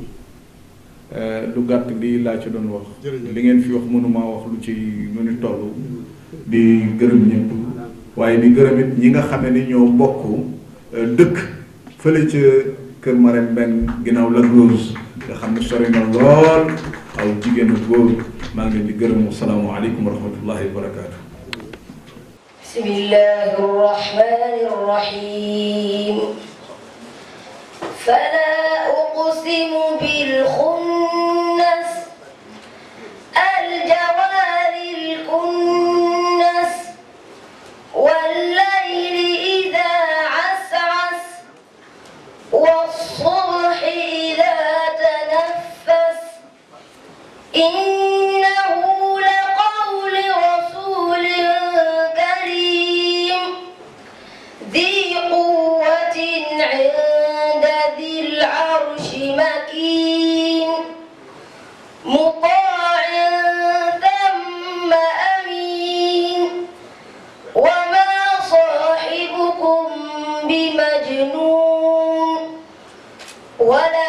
lu gàtt lii laa ci doon wax li ngeen fi wax mënuma wax lu ci nu ni toll di gërëm ñëpp waaye di gërëm it ñi nga xame ni ñoo bokk dëkk fële ca kër Marème Mbeng ginnaaw la Rose nga xam ne sori na lool aw jigéenu góor maa ngi leen di gërëm asalaamaaleykum wa rahmatullahi wa barakaatu بسم الله الرحمن الرحيم فلا أقسم بالخنس الجوار الكنس والليل إذا عسعس والصبح إذا تنفس إنه لقول رسول كريم ذي قوة عند ذي العرش مكين مطاع ثم أمين وما صاحبكم بمجنون ولئن